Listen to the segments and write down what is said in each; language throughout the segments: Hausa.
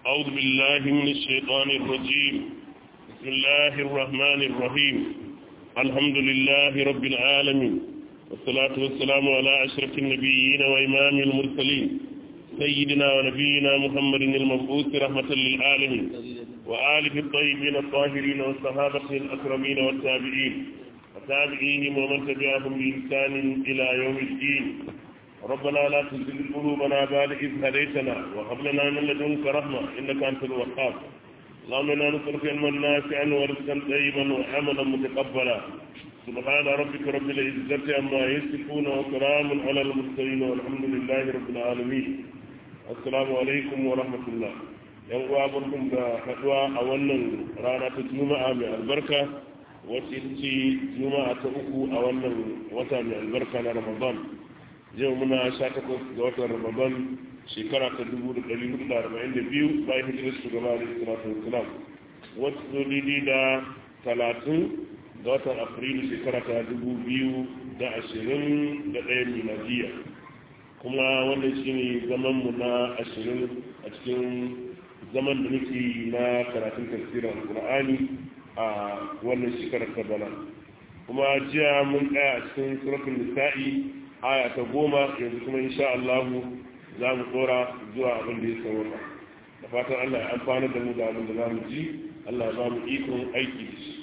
أعوذ بالله من الشيطان الرجيم بسم الله الرحمن الرحيم الحمد لله رب العالمين والصلاة والسلام على أشرف النبيين وإمام المرسلين سيدنا ونبينا محمد المبعوث رحمة للعالمين وآله الطيبين الطاهرين والصحابة الأكرمين والتابعين وتابعيهم ومن تبعهم بإحسان إلى يوم الدين ربنا لا تزغ قلوبنا بعد إذ هديتنا وهب لنا من لدنك رحمة إنك أنت الوهاب اللهم إنا نسألك علما نافعا ورزقا طيبا وعملا متقبلا سبحان ربك رب العزة عما يصفون وسلام على المرسلين والحمد لله رب العالمين السلام عليكم ورحمة الله yan uwa barkum da haduwa a wannan rana ta juma'a mai albarka wacce ce juma'a ta uku a wannan wata mai albarka na ramadan yau muna sha takwas ga watan ramadan shekara ta dubu da ɗari hudu da arba'in da biyu bayan hijirar shugaba da salatu wasalam wacce zo daidai da talatin ga watan afrilu shekara ta dubu biyu da ashirin da ɗaya miladiya kuma wannan shi ne zamanmu na ashirin a cikin zaman da muke na karatun tafsirin alkur'ani a wannan shekarar ta bana kuma jiya mun tsaya a cikin suratul nisa'i aya ta goma yanzu kuma insha Allah za mu tsora zuwa abin da ya sauka da fatan Allah ya amfana da mu da abin da za mu ji Allah ya ba mu ikon aiki da shi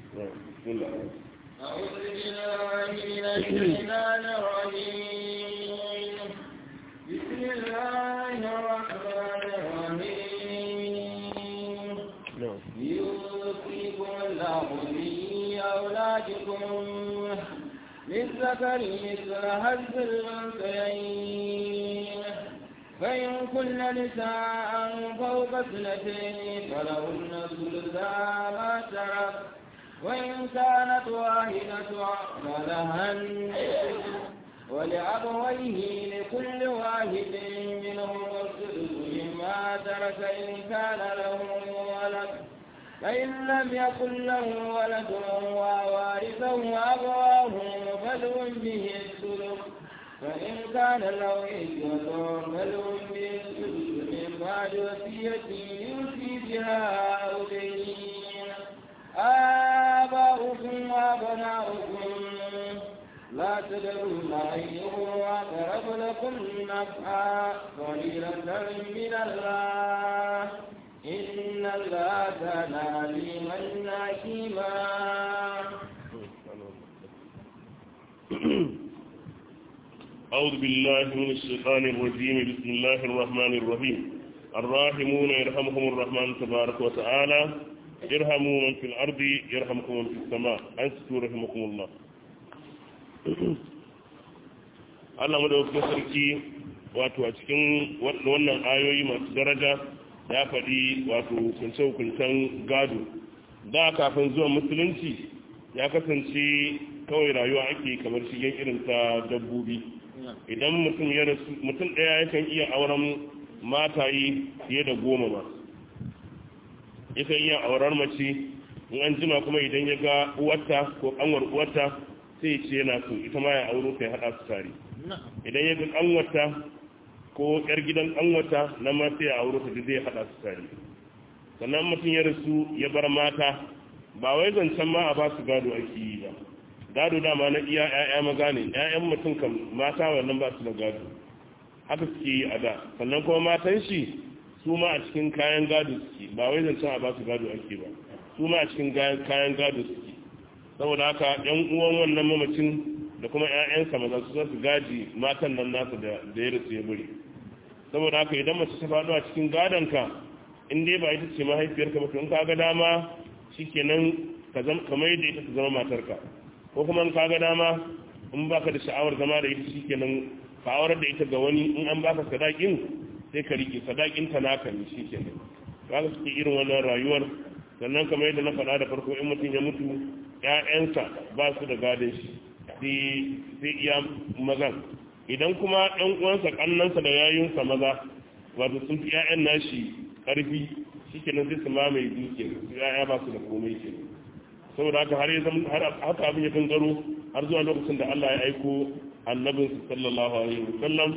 أعوذ بالله من الشيطان الرجيم بسم الله الرحمن الرحيم يوصيكم الله في أولادكم للذكر مثل هز الأنثيين فإن كن نساء فوق اثنتين فلهن ثلثا ما ترك وإن كانت واحدة فلها النصف ولأبويه لكل واحد منهم السدس مما ترك إن كان له ولد فإن لم يكن له ولد ووارثه أبواه فلهم به السلم فإن كان له إخوة فلهم به السدس من بعد وصية يوصي بها أو دين آباؤكم وأبناؤكم لا تدرون أيهم أقرب لكم نفعا قليلا من الله إن الله كان عليما حكيما أعوذ بالله من الشيطان الرجيم بسم الله الرحمن الرحيم الراحمون يرحمهم الرحمن تبارك وتعالى ارحموا من في الأرض يرحمكم من في السماء أنستوا رحمكم الله Allah madaukakin sarki wato a cikin wannan ayoyi masu daraja ya faɗi wato hukunce-hukuncen gado da kafin zuwa musulunci ya kasance kawai rayuwa ake kamar shigen irin ta dabbobi idan mutum ya rasu mutum ɗaya yakan iya auren mataye fiye da goma ma yakan iya auren mace in an jima kuma idan ya ga uwarta ko kanwar uwarta sai ce yana so ita ma ya auro kai haɗa su tare idan ya ga kanwarta ko yar gidan kanwarta na ma sai ya auro ta da zai haɗa su tare sannan mutum ya rasu ya bar mata ba wai zancen ma a ba su gado ake yi ba gado dama na iya ƴaƴa maza ne ƴaƴan mutum kan mata wannan ba su da gado haka suke yi a da sannan kuma matan shi su ma a cikin kayan gado suke ba wai zancen a ba su gado ake ba su ma a cikin kayan gado suke saboda haka ƴan uwan wannan mamacin da kuma ƴaƴansa maza su za su gaji matan nan nasa da ya rasu ya bari saboda haka idan mace ta faɗo a cikin gadonka in dai ba ita ce mahaifiyarka ba to in ka ga dama shikenan kamar yadda ita ta zama matarka ko kuma in ka ga dama in baka da sha'awar zama da ita shikenan ka aurar da ita ga wani in an baka sadakin sai ka rike sadakin ta naka ne shikenan kaga suke irin wannan rayuwar sannan kamar yadda na faɗa da farko in mutum ya mutu ƴaƴansa ba su da gadon shi sai iya mazan idan kuma ɗan uwansa ƙannansa da yayunsa maza wato sun fi ƴaƴan nashi ƙarfi shikenan sai su mamaye duke su ƴaƴa ba su da komai kenan saboda haka har yanzu har haka abin ya gangaro har zuwa lokacin da Allah ya aiko annabin sallallahu alaihi wasallam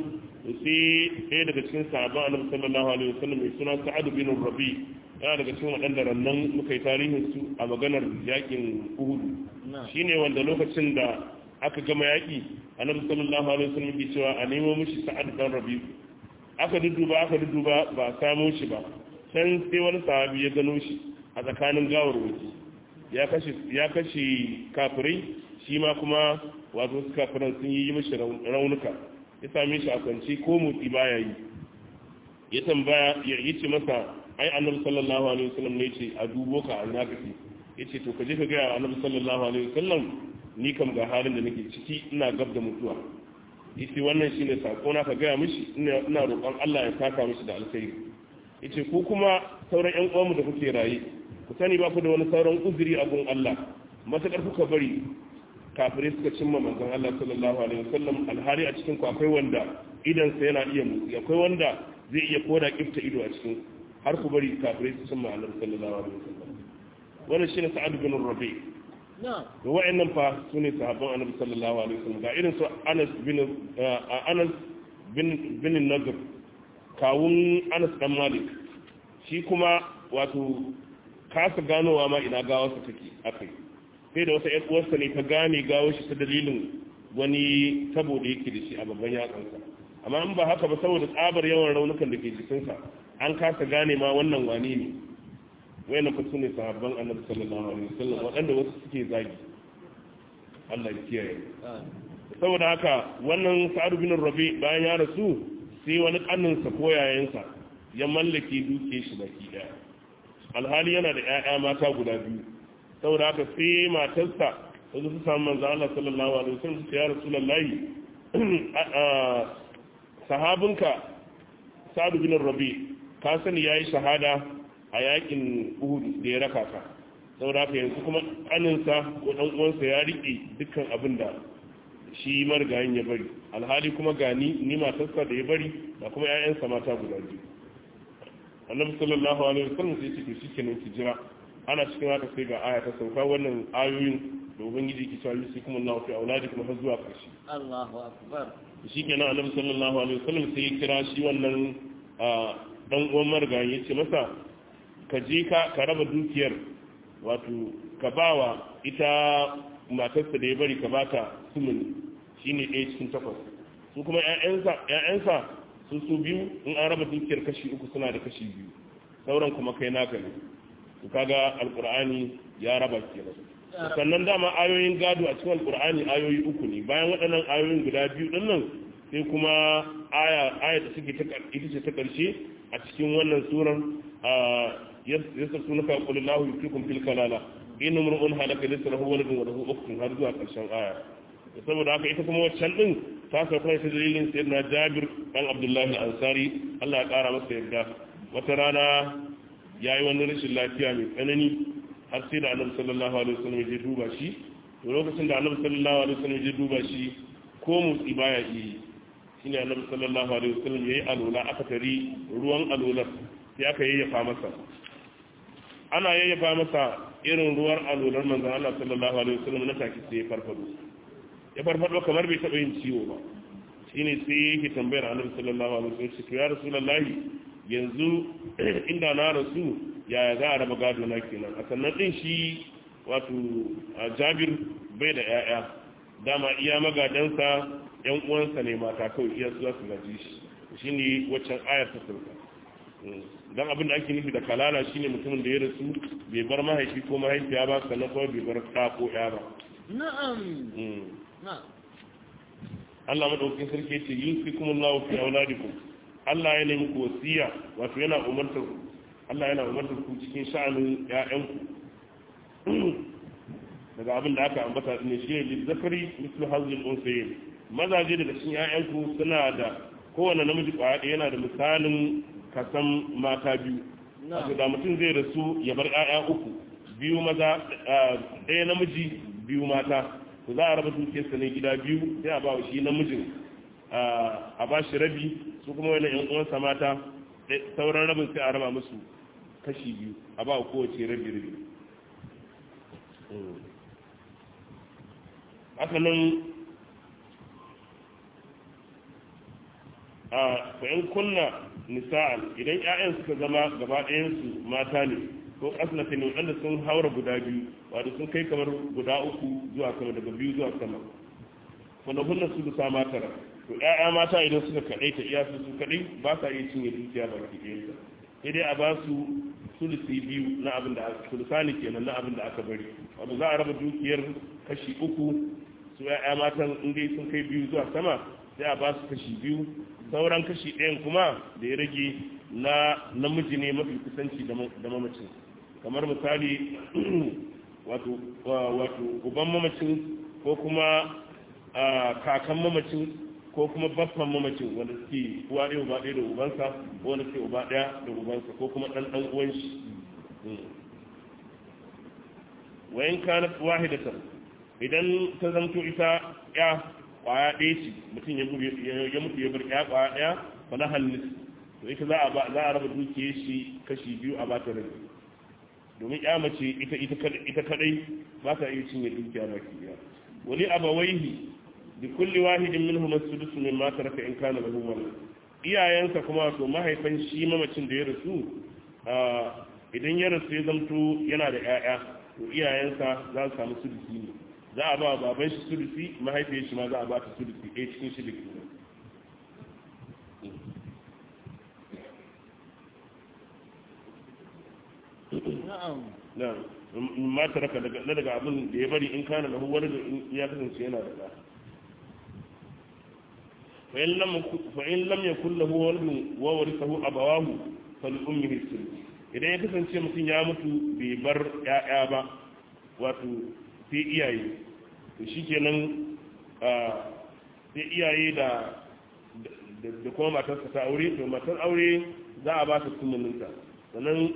sai ɗaya daga cikin sahabban annabi sallallahu alaihi wasallam mai suna sa'ad bin rabi yana daga cikin waɗanda rannan muka yi tarihin su a maganar yakin uhud shine wanda lokacin da aka gama yaki annabi sallallahu alaihi wasallam ke cewa a nemo mishi sa'ad dan rabi aka dudduba aka dudduba ba a samo shi ba can sai wani sahabi ya gano shi a tsakanin gawar wuki ya kashe ya kashe kafirai shi ma kuma wato su kafiran sun yi mishi raunuka ya same shi a kwanci ko motsi baya yi ya tambaya ya yi ce masa ai annabi sallallahu alaihi wasallam ne ce a dubo ka an haka ce yace to ka je ka ga annabi sallallahu alaihi wasallam ni kam ga halin da nake ciki ina gab da mutuwa yace wannan shine sako na ka ga mishi ina ina roƙon Allah ya saka mishi da alkhairi yace ku kuma sauran ƴan uwanmu da kuke raye ku sani ba ku da wani sauran uzuri a gun Allah matakar kuka bari kafirai suka cimma manzon Allah sallallahu alaihi wasallam alhari a cikin ku akwai wanda idan sa yana iya mutsi akwai wanda zai iya koda kifta ido a cikin har ku bari kafirai su cimma Allah sallallahu alaihi wasallam wannan shine Sa'ad bin Rabi da wa'annan fa sune sahabban Annabi sallallahu alaihi wasallam ga irin su Anas bin Anas bin bin Nadr kawun Anas dan Malik shi kuma wato kasa ganowa ma ina gawarsa take akai sai da wata uwarsa ne ta gane gawo shi ta dalilin wani tabo da yake da shi a babban yatsansa amma in ba haka ba saboda tsabar yawan raunukan da ke jikinsa an kasa gane ma wannan wani ne wayannan fa sune sahabban annabi sallallahu alaihi wasallam waɗanda wasu suke zagi Allah ya kiyaye saboda haka wannan sa'ad bin rabi bayan ya rasu sai wani kannin sa ko yayansa ya mallake duke shi baki daya alhali yana da ƴaƴa mata guda biyu saboda haka sai matarsa wasu su samu manzo Allah sallallahu alaihi wasallam su ya rasulullahi sahabinka Sa'd bin Rabi ka sani yayi shahada a yakin Uhud da ya raka ka saboda haka yanzu kuma kaninsa ko dan uwansa ya rike dukkan abin da shi margayin ya bari alhali kuma gani ni matarsa da ya bari da kuma ƴaƴansa mata guda biyu annabi sallallahu alaihi wasallam sai ce shi kenan ki jira ana cikin haka sai ga aya ta sauka wannan ayoyin da ubangiji ki cewa yusi kuma Allah fi auladikum har zuwa karshe Allahu akbar shi kenan annabi sallallahu alaihi wasallam sai ya kira shi wannan dan uwan margayi yace masa ka je ka ka raba dukiyar wato ka bawa ita matarsa da ya bari ka bata sumuni shine ɗaya cikin takwas su kuma ƴaƴansa ƴaƴansa su su biyu in an raba dukiyar kashi uku suna da kashi biyu sauran kuma kai naka ne to kaga alqur'ani ya raba kenan sannan dama ayoyin gado a cikin alqur'ani ayoyi uku ne bayan waɗannan ayoyin guda biyu din nan sai kuma aya aya da take ta ita ce ta karshe a cikin wannan surar yasa sunaka qul lahu yufikum fil kalala in umrun halaka laysa lahu waladun wa lahu ukhtun har zuwa karshen aya saboda haka ita kuma waccan din ta sauka ta dalilin sayyidina Jabir dan Abdullahi al-Ansari Allah ya kara masa yarda wata rana yayi wani rashin lafiya mai tsanani har sai da Annabi sallallahu alaihi wasallam ya duba shi to lokacin da Annabi sallallahu alaihi wasallam ya duba shi ko mutsi baya yi shine Annabi sallallahu alaihi wasallam yayi alula aka tari ruwan alular sai aka yayyafa masa ana yayyafa masa irin ruwan alular manzon Allah sallallahu alaihi wasallam na take sai ya farfado ya farfado kamar bai taɓa yin ciwo ba shi ne sai yake tambayar annabi sallallahu alaihi wasallam to ya rasulullahi yanzu inda na rasu yaya za a raba gado na kenan a sannan din shi wato jabir bai da yaya dama iya magadansa yan uwansa ne mata kawai iya su za su gaji shi shine waccan ayar ta sauka dan abin da ake nufi da kalala shine mutumin da ya rasu bai bar mahaifi ko mahaifiya ba sannan kuma bai bar ɗa ko ya ba na'am Allah madaukakin sarki ce yusikum Allahu fi auladikum Allah ya nemi ku wasiya wato yana umartar ku Allah yana umartar ku cikin sha'anin ƴaƴanku daga abin da aka ambata ne shi ne zakari mislu hazil unsayin mazaje daga cikin ƴaƴanku suna da kowane namiji kwaya ɗaya yana da misalin kasan mata biyu wato da mutum zai rasu ya bar ƴaƴa uku biyu maza ɗaya namiji biyu mata to za a raba dukiyarsa ne gida biyu sai a ba wa shi namijin a ba shi rabi su kuma wani yan uwansa mata sauran rabin sai a raba musu kashi biyu a ba wa kowace rabi rabi haka nan a fa'in kunna nisa'an idan 'ya'yan suka zama gaba ɗayansu mata ne ko asnata ne waɗanda sun haura guda biyu wato sun kai kamar guda uku zuwa sama daga biyu zuwa sama wanda hunna su sa mata ra to 'ya'ya mata idan suka kaɗai ta iya su kaɗai ba sa iya cinye dukiya ba ki ɗayansa sai dai a ba su sulusi biyu na abin da aka sulusani kenan na abin da aka bari wato za a raba dukiyar kashi uku su ya'ya matan in dai sun kai biyu zuwa sama sai a ba su kashi biyu sauran kashi ɗayan kuma da ya rage na namiji ne mafi kusanci da mamacin kamar misali wato wato uban mamacin ko kuma kakan mamacin ko kuma baffan mamacin wanda suke uwa ɗaya uba ɗaya da ubansa ko wanda suke uba ɗaya da ubansa ko kuma ɗan ɗan uwan shi wayan kana wahidatan idan ta zanto ita ya kwaya ɗaya ce mutum ya mutu ya bar ya kwaya ɗaya fa na hallis to ita za a ba za a raba dukiyar shi kashi biyu a bata rabi domin ya mace ita ita kadai ba ta iya cinye dukiya baki ɗaya wali abawaihi bi kulli wahidin minhum as-sudus mimma taraka in kana lahu walad iyayensa kuma to mahaifan shi mamacin da ya rasu idan ya rasu ya zamto yana da 'ya'ya to iyayensa za su samu sudusi ne za a ba baban shi sudusi mahaifiyar shi ma za a ba ta sudusi ɗaya cikin shi da ke na ma ta raka daga abin da ya bari in kana da wani da ya kasance yana da ɗa fa'in lam ya kulla huwa wani wawar sahu a bawahu fal'un yi idan ya kasance mutum ya mutu bai bar ‘ya'ya ba wato sai iyaye to shi kenan sai iyaye da da kuma matarsa ta aure to matar aure za a ba ta sunaninta sannan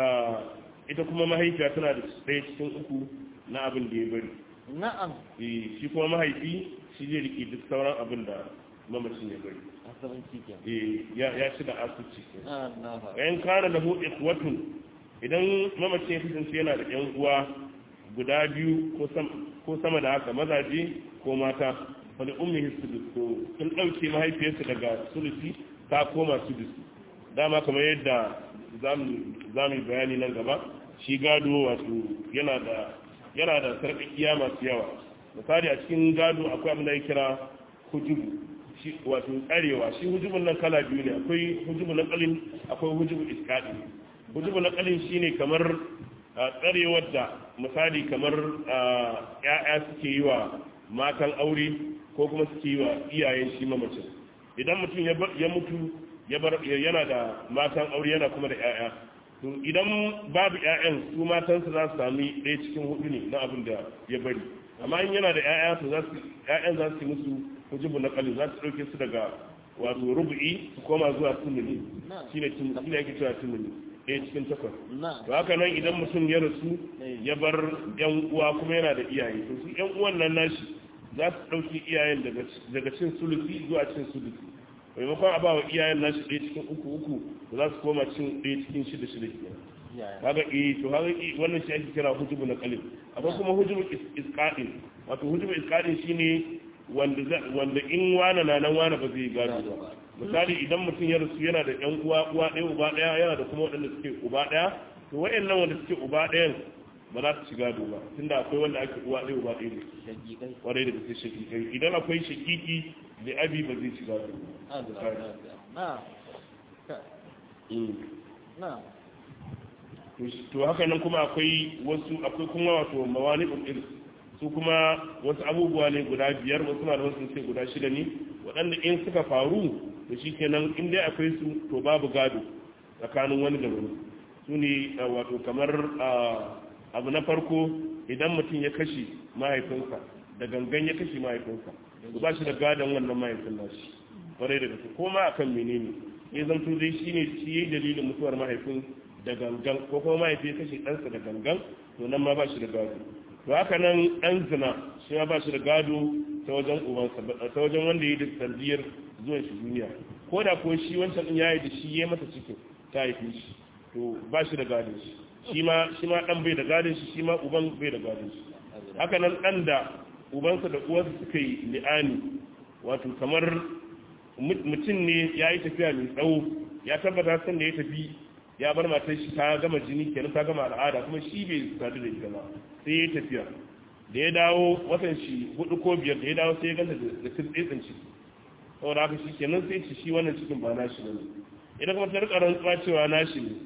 ita kuma mahaifiya tana da ɗaya cikin uku na abin da ya bari na'am shi kuma mahaifi shi zai riƙe duk sauran abin da mamacin ya bari asabanci ke ya ci da asuci Allah yan kare da hudu ikwatun idan mamacin ya kasance yana da yan uwa guda biyu ko sama da haka mazaje ko mata wani ummi hisudus to sun ɗauke mahaifiyarsa daga sulusi ta koma sudusi dama kamar yadda za mu yi bayani nan gaba shi gado wato yana da yana da sarƙaƙiya masu yawa misali a cikin gado akwai abin da ya kira hujubu wato tsarewa shi hujubun nan kala biyu ne akwai hujubu na kalin akwai hujubu iskaɗi hujubu na kalin shine kamar tsarewar da misali kamar ya'ya suke yi wa matan aure ko kuma suke yi wa iyayen shi mamacin idan mutum ya mutu yana da matan aure yana kuma da ya'ya to idan babu ya'yan su matansa za su sami ɗaya cikin hudu ne na abin da ya bari amma in yana da ya'ya to ya'yan za su yi musu hujubu na kalin za su ɗauke su daga wato rubu'i su koma zuwa tunani shi ne shi ne ake cewa tunani ɗaya cikin takwas to haka nan idan mutum ya rasu ya bar yan uwa kuma yana da iyaye to su yan uwan nan nashi za su ɗauki iyayen daga cin sulusi zuwa cin sulusi maimakon a ba wa iyayen nashi ɗaya cikin uku uku za su koma cin ɗaya cikin shida shida kenan kaga eh to kaga wannan shi ake kira hujubu na qalil akwai kuma hujubu isqadin wato hujubu isqadin shine wanda wanda in wana na nan wana ba zai gado ba misali idan mutum ya rasu yana da ƴan uwa uwa ɗaya uba ɗaya yana da kuma waɗanda suke uba ɗaya to wayannan wanda suke uba ɗayan ba za su ci gado ba tunda akwai wanda ake uwa ɗaya uba ɗaya ne kwarai da gaske shakikai idan akwai shakiki da abi ba zai ci gado ba to haka nan kuma akwai wasu akwai kuma wato mawani irs su kuma wasu abubuwa ne guda biyar wasu malaman sun ce guda shida ne waɗanda in suka faru da shi kenan in dai akwai su to babu gado tsakanin wani da wani su ne wato kamar abu na farko idan mutum ya kashe mahaifinsa da gangan ya kashe mahaifinsa to ba shi da gadon wannan mahaifin nashi kwarai da gaske ko ma akan menene ya zanto dai shine shi yayi dalilin mutuwar mahaifin da gangan ko kuma mahaifi ya kashe ɗansa da gangan to nan ma ba shi da gado to haka nan ɗan zina shi ma ba shi da gado ta wajen ubansa ta wajen wanda ya yi da sanadiyar zuwan shi duniya ko da ko shi wancan ɗin ya yi da shi ya masa cikin ta haife shi to ba shi da gado shi shi ma shi ma ɗan bai da gadon shi shi ma uban bai da gadon shi haka nan ɗan da ubansa da uwarsa suka yi li'ani wato kamar mutum ne ya yi tafiya mai tsawo ya tabbata san da ya tafi ya bar matar shi ta gama jini kenan ta gama al'ada kuma shi bai sadu da ita ba sai ya yi tafiya da ya dawo watan shi hudu ko biyar da ya dawo sai ya ganta da tsitsin ciki saboda haka shi kenan sai ci shi wannan cikin ba nashi ne idan kuma ta rika rantsuwa cewa nashi ne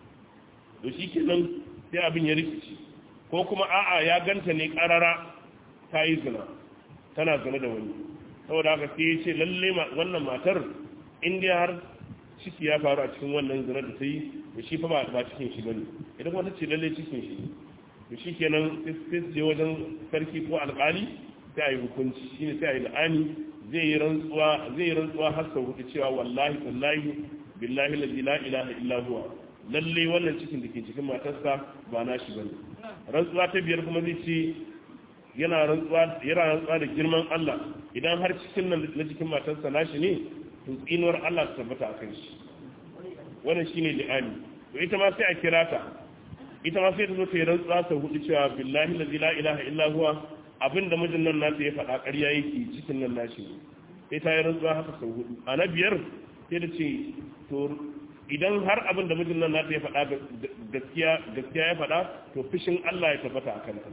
to shi kenan sai abin ya rikici ko kuma a'a ya ganta ne karara ta yi zina tana zina da wani saboda haka sai ya ce lalle wannan matar in dai har ciki ya faru a cikin wannan zina da ta yi da shi fa ba cikin shi bane idan kuma ta ce lalle cikin shi to shi kenan sai su je wajen sarki ko alƙali sai a yi hukunci shine sai a yi la'ani zai yi rantsuwa zai yi rantsuwa har sau hudu cewa wallahi wallahi billahi la ilaha illa huwa lalle wannan cikin da ke cikin matarsa ba na shi bane rantsuwa ta biyar kuma zai ce yana rantsuwa yana rantsuwa da girman Allah idan har cikin nan na cikin matarsa nashi ne to tsinuwar Allah ta tabbata a kan shi wannan shine li'ani to ita ma sai a kira ta ita ma sai ta zo ta yi rantsuwa sau hudu cewa billahi la ilaha illa huwa abinda mijin nan nasa ya faɗa ƙarya yake cikin nan nashi ne sai ta yi rantsuwa haka sau hudu a na biyar sai da ce to idan har abin da mijin nan nata ya faɗa gaskiya gaskiya ya faɗa to fishin Allah ya tabbata a kanta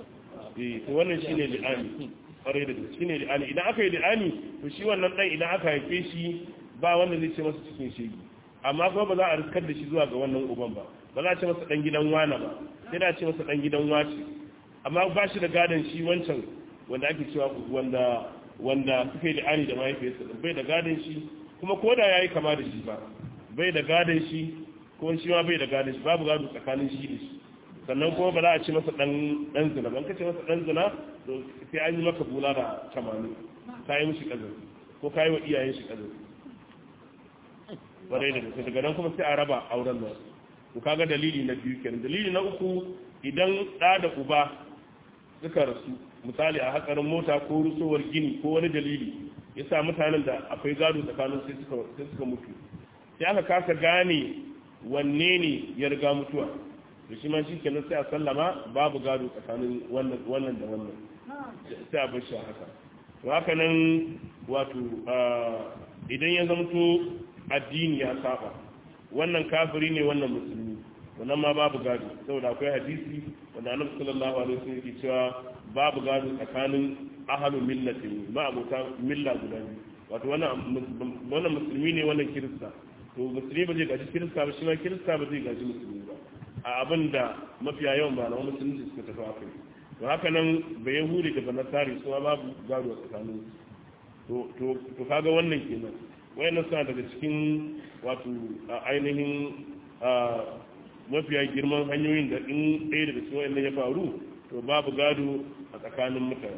eh to wannan shine li'ani ƙwarai da gaske shine li'ani idan aka yi li'ani to shi wannan dan idan aka haife shi ba wanda zai ce masa cikin shegi amma kuma ba za a riskar da shi zuwa ga wannan uban ba ba za a ce masa dan gidan wana ba sai da a ce masa dan gidan wace amma ba shi da gadon shi wancan wanda ake cewa wanda wanda suka yi li'ani da mahaifiyarsa bai da gadon shi kuma ko da yayi kama da shi ba bai da gadon shi ko shi ma bai da gadon shi babu gado tsakanin shi da shi sannan kuma ba za a ci masa dan dan zina ban kace masa dan zina to sai an yi maka bula da tamani ka yi mishi kazan ko ka yi wa iyayen shi kazan bare da gaske daga nan kuma sai a raba auren nan to kaga dalili na biyu kenan dalili na uku idan da da uba suka rasu misali a hatsarin mota ko rusowar gini ko wani dalili ya sa mutanen da akwai gado tsakanin sai suka mutu sai aka kasa gane wanne ne ya riga mutuwa da shi ma shi kenan sai a sallama babu gado tsakanin wannan da wannan sai a bashi haka to haka nan wato idan ya zamto addini ya saba wannan kafiri ne wannan musulmi wannan ma babu gado saboda akwai hadisi wanda annabi sallallahu alaihi wasallam yake cewa babu gado tsakanin ahalu millatin ma abota milla guda biyu wato wannan musulmi ne wannan kirista to musulmi ba zai gaji kirista ba shi ma kirista ba zai gaji musulmi ba a abin da mafiya yawan ba na musulunci suka tafi akai to haka nan ba yahudi da banasari su ma babu gado a tsakanin to to to kaga wannan kenan wayannan suna daga cikin wato ainihin mafiya girman hanyoyin da in ɗaya daga cikin wayannan ya faru to babu gado a tsakanin mutane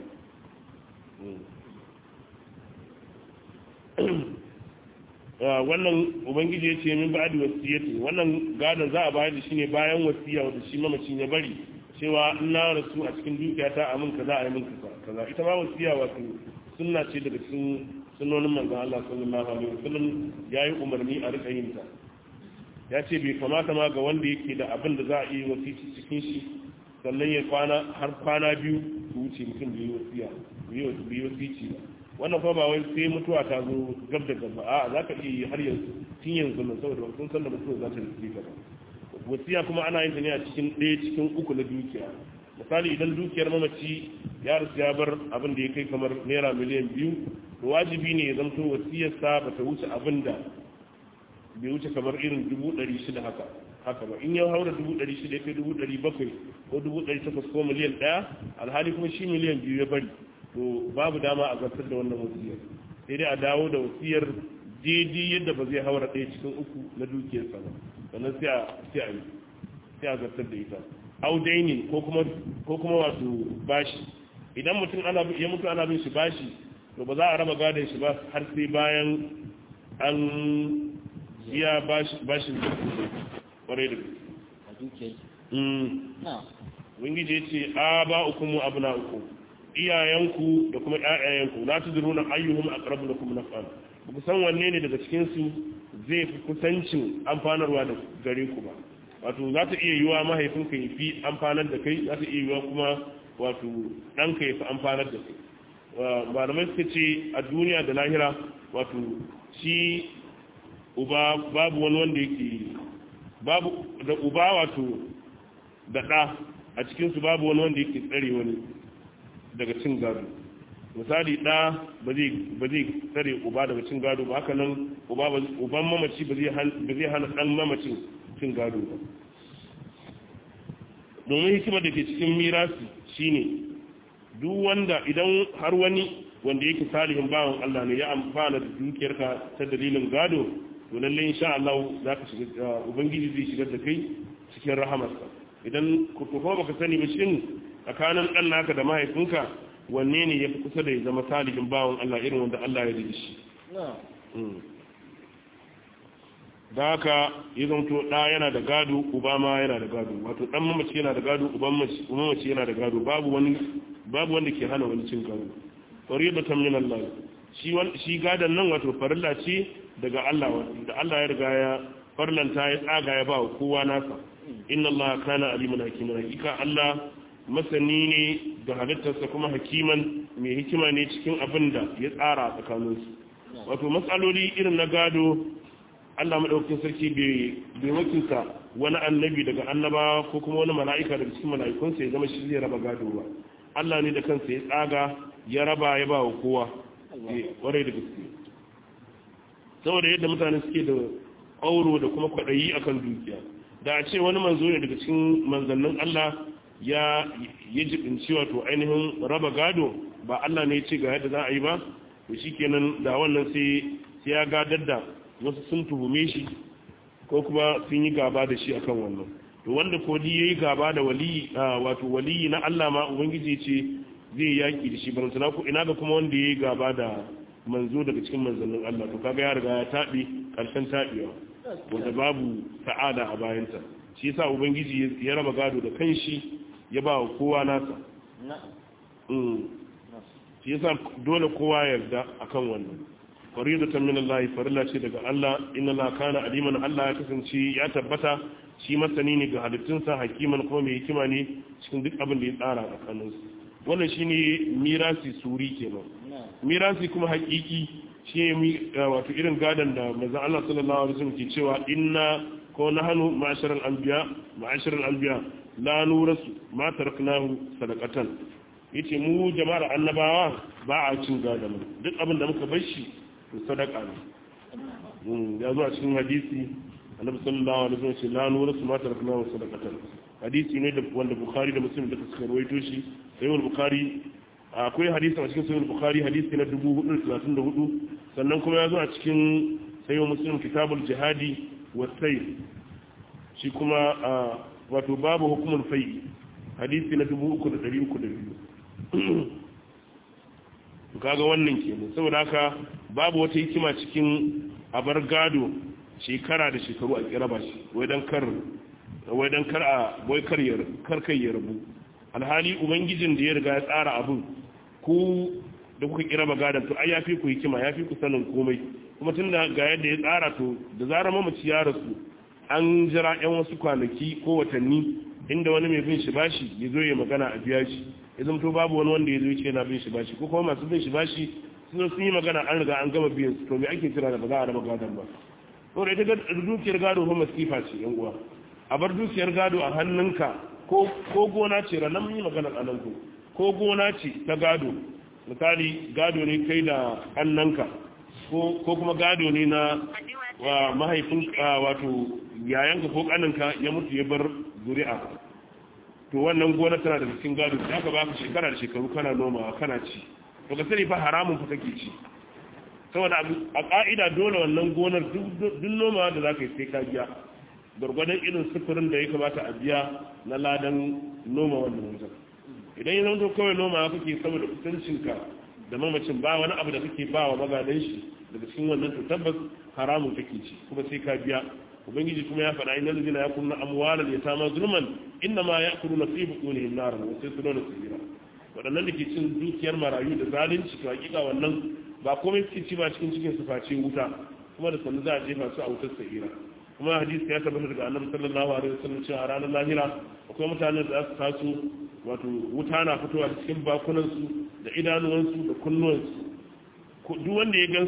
wannan ubangiji ya ce min ba da wasiyati wannan gadon za a bayar da shi ne bayan wasiya wanda shi mamacin ya bari cewa in na rasu a cikin dukiya ta amin kaza a yi min kaza ita ma wasiya wato sunna ce daga cikin sunnonin manzon Allah sallallahu alaihi wasallam yayi umarni a rika yin ta ya ce bai kamata ma ga wanda yake da abin da za a yi wasici cikin shi sannan ya kwana har kwana biyu su wuce mutum bai yi wasiya bai yi wasici ba wannan kuma ba wai sai mutuwa ta zo gab da gaba a za ka iya yi har yanzu tun yanzu nan saboda sun san da mutuwa za ta rufe gaba wasiya kuma ana yin ta ne a cikin ɗaya cikin uku na dukiya misali idan dukiyar mamaci ya rasu ya bar abin da ya kai kamar naira miliyan biyu to wajibi ne ya zamto wasiyarsa ba ta wuce abin da bai wuce kamar irin dubu ɗari shida haka haka ba in ya haura dubu ɗari shida ya kai dubu ɗari bakwai ko dubu ɗari takwas ko miliyan ɗaya alhali kuma shi miliyan biyu ya bari to babu dama a zartar da wannan wasiyar sai dai a dawo da wasiyar daidai yadda ba zai haura ɗaya cikin uku na dukiyarsa ba sannan sai a sai a yi sai a zartar da ita audaini ko kuma ko kuma wato bashi idan mutum ana ya mutu ana bin shi bashi to ba za a raba gadon shi ba har sai bayan an biya bashin kwarai da a dukiyar na wangiji ya ce a ba ukumu abu na uku iyayenku da kuma ƴaƴayenku la tudruna ayyuhum aqrabu lakum naf'an ba ku san wanne ne daga cikin su zai fi kusancin amfanarwa da gare ku ba wato za ta iya yiwa mahaifinka ya fi amfanar da kai za ta iya yiwa kuma wato ɗanka ya fi amfanar da kai malamai suka ce a duniya da lahira wato shi uba babu wani wanda yake babu da uba wato da ɗa a cikinsu babu wani wanda yake tsare wani daga cin gado misali ɗa ba zai tsare uba daga cin gado ba haka nan uban mamaci ba zai hana ɗan mamacin cin gado ba domin hikimar da ke cikin mirasi shine duk wanda idan har wani wanda yake salihin bawan Allah ne ya amfana da dukiyarka ta dalilin gado to lalle insha Allah za ka shiga ubangiji zai shigar da kai cikin rahamarsa idan ku kuma baka sani ba shin tsakanin ɗan naka da mahaifinka wanne ne ya fi kusa da ya zama salihin bawan Allah irin wanda Allah ya rigi shi da haka ya zanto ɗa yana da gado uba ma yana da gado wato ɗan mamaci yana da gado uban mamaci yana da gado babu wani babu wanda ke hana wani cin gado fariyatan min Allah shi shi gadan nan wato farilla ce daga Allah da Allah ya riga ya farlanta ya tsaga ya ba kowa nasa inna Allah kana aliman hakiman hakika Allah masani ne da halittarsa kuma hakiman mai hikima ne cikin abin da ya tsara tsakaninsu wato matsaloli irin na gado Allah maɗaukakin sarki bai wakilta wani annabi daga annaba ko kuma wani mala'ika daga cikin mala'ikunsa ya zama shi zai raba gado ba Allah ne da kansa ya tsaga ya raba ya ba wa kowa warai da gaske saboda yadda mutane suke da auro da kuma kwaɗayi akan dukiya da a ce wani manzo ne daga cikin manzannin Allah ya ya jibinci wato ainihin raba gado ba Allah ne ya ce ga yadda za a yi ba to shikenan da wannan sai sai ya gadar da wasu sun tuhume shi ko kuma sun yi gaba da shi akan wannan to wanda ko di yayi gaba da wali wato wali na Allah ma ubangiji ce zai yaki da shi ban sana ko ina ga kuma wanda yayi gaba da manzo daga cikin manzannin Allah to kaga ya riga ya tabi karshen tabiwa wanda babu sa'ada a bayanta shi yasa ubangiji ya raba gado da kanshi ya ba wa kowa nasa shi yasa dole kowa yarda akan wannan faridatan min Allah farilla ce daga Allah inna la kana aliman Allah ya kasance ya tabbata shi masani ne ga halittunsa hakiman kuma mai hikima ne cikin duk abin da ya tsara a kanunsu wannan shine mirasi suri kenan mirasi kuma hakiki shi ne wato irin gadon da manzon Allah sallallahu alaihi wasallam ke cewa inna ko nahnu ma'asharal anbiya ma'asharal anbiya la nurasu ma taraknahu sadaqatan yace mu jama'ar annabawa ba a cin gadon duk abin da muka bar shi to sadaka ne ya zo a cikin hadisi annabi sallallahu alaihi wasallam ce la nurasu ma taraknahu sadaqatan hadisi ne da wanda bukhari da muslim duka suka rawaito shi sai bukhari akwai hadisi a cikin sahih bukhari hadisi na 434 sannan kuma ya zo a cikin sahih muslim kitabul jihadi wa sayf shi kuma wato babu hukumul fai hadisi na 3302 kaga wannan kenan saboda haka babu wata hikima cikin abar gado shekara da shekaru a kiraba shi wai dan kar wai dan kar a wai kar ya kar kai ya rabu alhali ubangijin da ya riga ya tsara abun ku da kuka kiraba gadon to ai yafi ku hikima yafi ku sanin komai kuma tunda ga yadda ya tsara to da zarar mamaci ya rasu an jira yan wasu kwanaki ko watanni inda wani mai bin shi bashi ya zo ya magana a biya shi ya zamto babu wani wanda ya zo ce yana bin shi bashi ko kuma masu bin shi bashi sun sun yi magana an riga an gama biyan su to me ake kira da ba za a raba gadon ba saboda ita dukiyar gado fa masifa ce yan uwa a bar dukiyar gado a hannunka ko ko gona ce ranar mun yi magana a nan ko gona ce ta gado misali gado ne kai da hannunka ko kuma gado ne na wa mahaifin wato yayanka ko kaninka ya mutu ya bar zuri'a to wannan gona tana da cikin gado ya ka baka shekara da shekaru kana nomawa kana ci to ka sani fa haramun fa kake ci saboda a ka'ida dole wannan gonar duk nomawa da zaka yi sai ka biya gwargwadon irin sufurin da ya kamata a biya na ladan noma wannan wajen idan ya zama kawai nomawa kake saboda kusancinka da mamacin ba wani abu da kake ba wa magadan shi daga cikin wannan to tabbas haramun kake ci kuma sai ka biya ubangiji kuma ya faɗa inna ladina yakununa amwalal yatama zulman inna ma yakuluna fi butunihim naran wa sayasluna sabira wadannan da ke cin dukiyar marayu da zalunci to hakika wannan ba komai suke ci ba cikin cikin su face wuta kuma da sannu za a jefa su a wutar sahira kuma hadisi ya tabbata daga annabi sallallahu alaihi wasallam cewa a ranar lahira akwai mutanen da za su taso wato wuta na fitowa cikin bakunan su da idanuwansu da kunnuwansu duk wanda ya gansu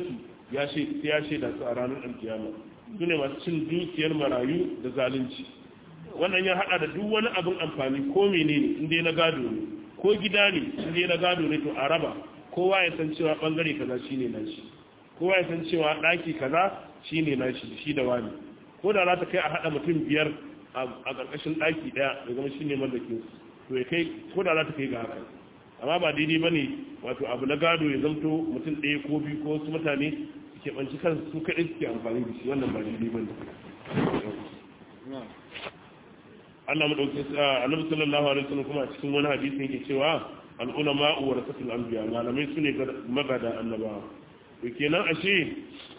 ya shaida su a ranar alkiyama su ne masu cin dukiyar marayu da zalunci wannan ya hada da duk wani abin amfani ko menene inda na gado ne ko gida ne inda na gado ne to a raba kowa ya san cewa bangare kaza shine nashi kowa ya san cewa daki kaza shine nashi shi da wani ko da za ta kai a hada mutum biyar a karkashin daki daya ya zama shine mallakin to ya kai ko da za ta kai ga haka amma ba daidai bane wato abu na gado ya zamto mutum ɗaya ko biyu ko wasu mutane suke banci kansu su kaɗai suke amfani da shi wannan ba daidai bane Allah madauki annabi sallallahu alaihi wasallam kuma a cikin wani hadisi yake cewa al ulama warasatul anbiya malamai sune magada annabawa to kenan ashe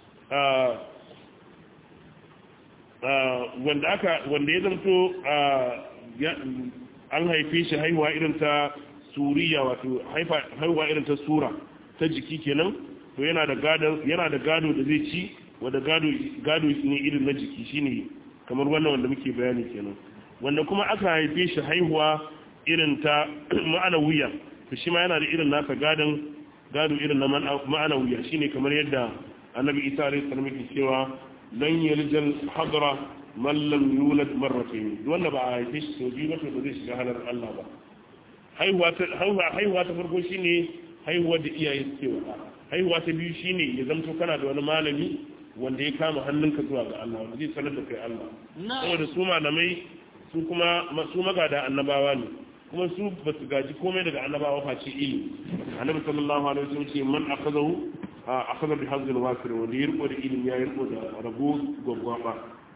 wanda aka wanda ya zanto an haife shi haihuwa irin ta suriya wato haihuwa irin ta sura ta jiki kenan to yana da gado yana da gado da zai ci wanda gado gado ne irin na jiki shine kamar wannan wanda muke bayani kenan wanda kuma aka haife shi haihuwa irin ta ma'ana wuya to shi ma yana da irin nasa gadon gado irin na ma'ana wuya shine kamar yadda annabi isa alaihi salam yake cewa lan yalijal hadra man lam yulad marratayn wanda ba a haife shi sau biyu ba to ba zai shiga halar Allah ba haihuwa ta haihuwa ta farko shine haihuwa da iyaye suke wa haihuwa ta biyu shine ya zanto kana da wani malami wanda ya kama hannunka zuwa ga Allah wanda zai sanar da kai Allah saboda su malamai su kuma su magada annabawa ne kuma su ba su gaji komai daga annabawa face ilimi annabi sallallahu alaihi wasallam ce man akazahu akaza bi hazil wasir wanda ya riko da ilimi ya riko da rabo gwaggwaba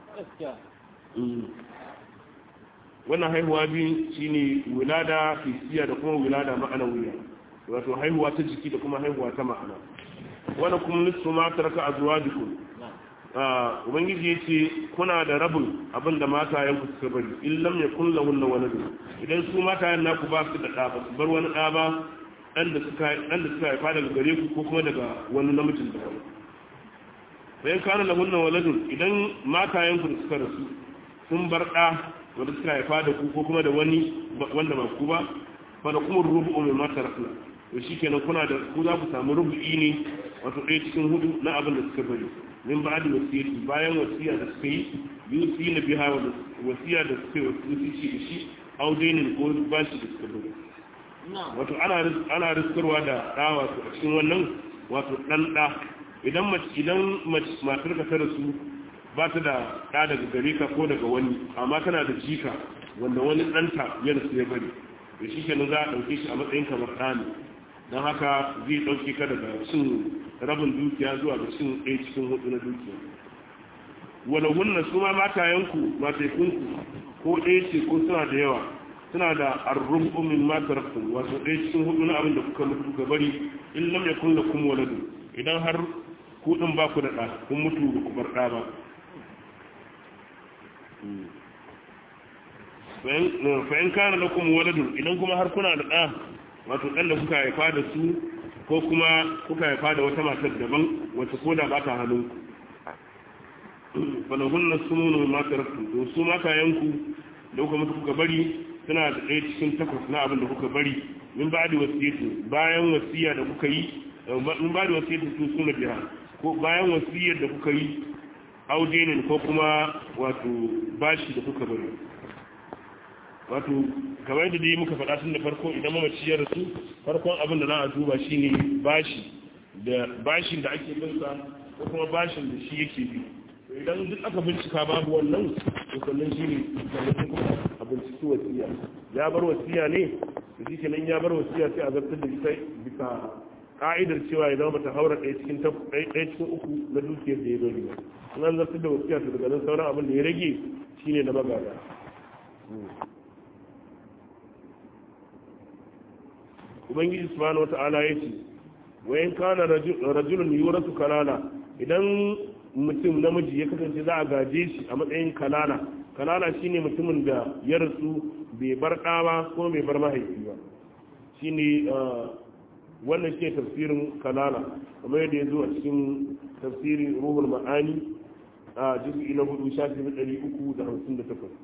wannan haihuwa biyu shine wilada fisiya da kuma wilada ma'anawiya wato haihuwa ta jiki da kuma haihuwa ta ma'ana wannan kuma nisfu ma taraka azwajukum ubangiji ya ce kuna da rabin abin da matayenku suka bari in lam ya kulla hunna wani idan su matayen naku ba su da ɗa ba su bar wani ɗa ba ɗan da suka haifa daga gare ku ko kuma daga wani namijin da wani bayan kana da hunna waladun idan matayenku da suka rasu sun bar ɗa wanda suka haifa da ku ko kuma da wani wanda ba ku ba ba da kuma rubu'u mai mata rasula to shi kenan kuna da ku za ku samu rubu'i ne wato ɗaya cikin hudu na abin da suka bari min ba da wasiyarci bayan wasiya da suka yi biyu su yi na biha wasiya da suka yi wasu shi da shi audenin ko bashi da suka bari wato ana riskarwa da ɗa wato a cikin wannan wato ɗan ɗa idan idan matar ka ta rasu ba ta da ɗa daga gare ka ko daga wani amma tana da jika wanda wani ɗanta ya rasu ya bari da shi kenan za a ɗauke shi a matsayin kamar ɗa ne don haka zai ɗauke ka daga cin rabin dukiya zuwa ga cin ɗaya cikin hudu na dukiya wala hunna su ma matayenku mataikunku ko ɗaya ce ko suna da yawa suna da arrum umin matarakun wato ɗaya cikin hudu na abin da kuka mutu kuka bari in lam yakun lakum waladu idan har ku din ba ku da ɗa kun mutu ba ku bar ɗa ba fa'in kana lakum waladun idan kuma har kuna da ɗa wato ɗan da kuka haifa da su ko kuma kuka haifa da wata matar daban wata ko da ba ta hannun falahun na su nuna mataraktu to su matayenku da kuka mutu kuka bari suna da ɗaya cikin takwas na abin da kuka bari min ba da wasiyatu bayan wasiya da kuka yi min ba da wasiyatu su suna biya ko bayan wasiyar da kuka yi audenin ko kuma wato bashi da kuka bari wato kamar yadda dai muka faɗa tun da farko idan mamaci ya rasu farkon abin da za a duba shine bashi da bashin da ake binsa ko kuma bashin da shi yake bi to idan duk aka bincika babu wannan to sannan shine da kuma a binciki wasiya ya bar wasiya ne to shi kenan ya bar wasiya sai a zartar da ita bisa ka'idar cewa ya zama bata haura ɗaya cikin ɗaya cikin uku na dukiyar da ya bari ba in an zartar da wasiya to daga nan sauran abin da ya rage shine na magana ubangiji subhanahu wata'ala ya ce wayan kana rajulun yuratu kalala idan mutum namiji ya kasance za a gaje shi a matsayin kalala kalala shine mutumin da ya rasu bai bar ɗa ba ko bai bar mahaifi ba shine wannan ke tafsirin kalala kamar yadda ya zo a cikin tafsirin ruhul ma'ani a juz'i na hudu shafi na ɗari uku da hamsin da takwas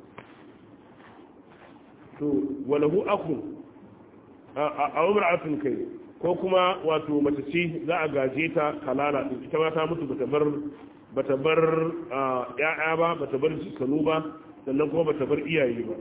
to walahu akun a umra'atun kai ko kuma wato mace ce za a gaje ta kalala din ita ma ta mutu bata bar bata bar ya'ya ba bata bar jikanu ba sannan kuma bata bar iyaye ba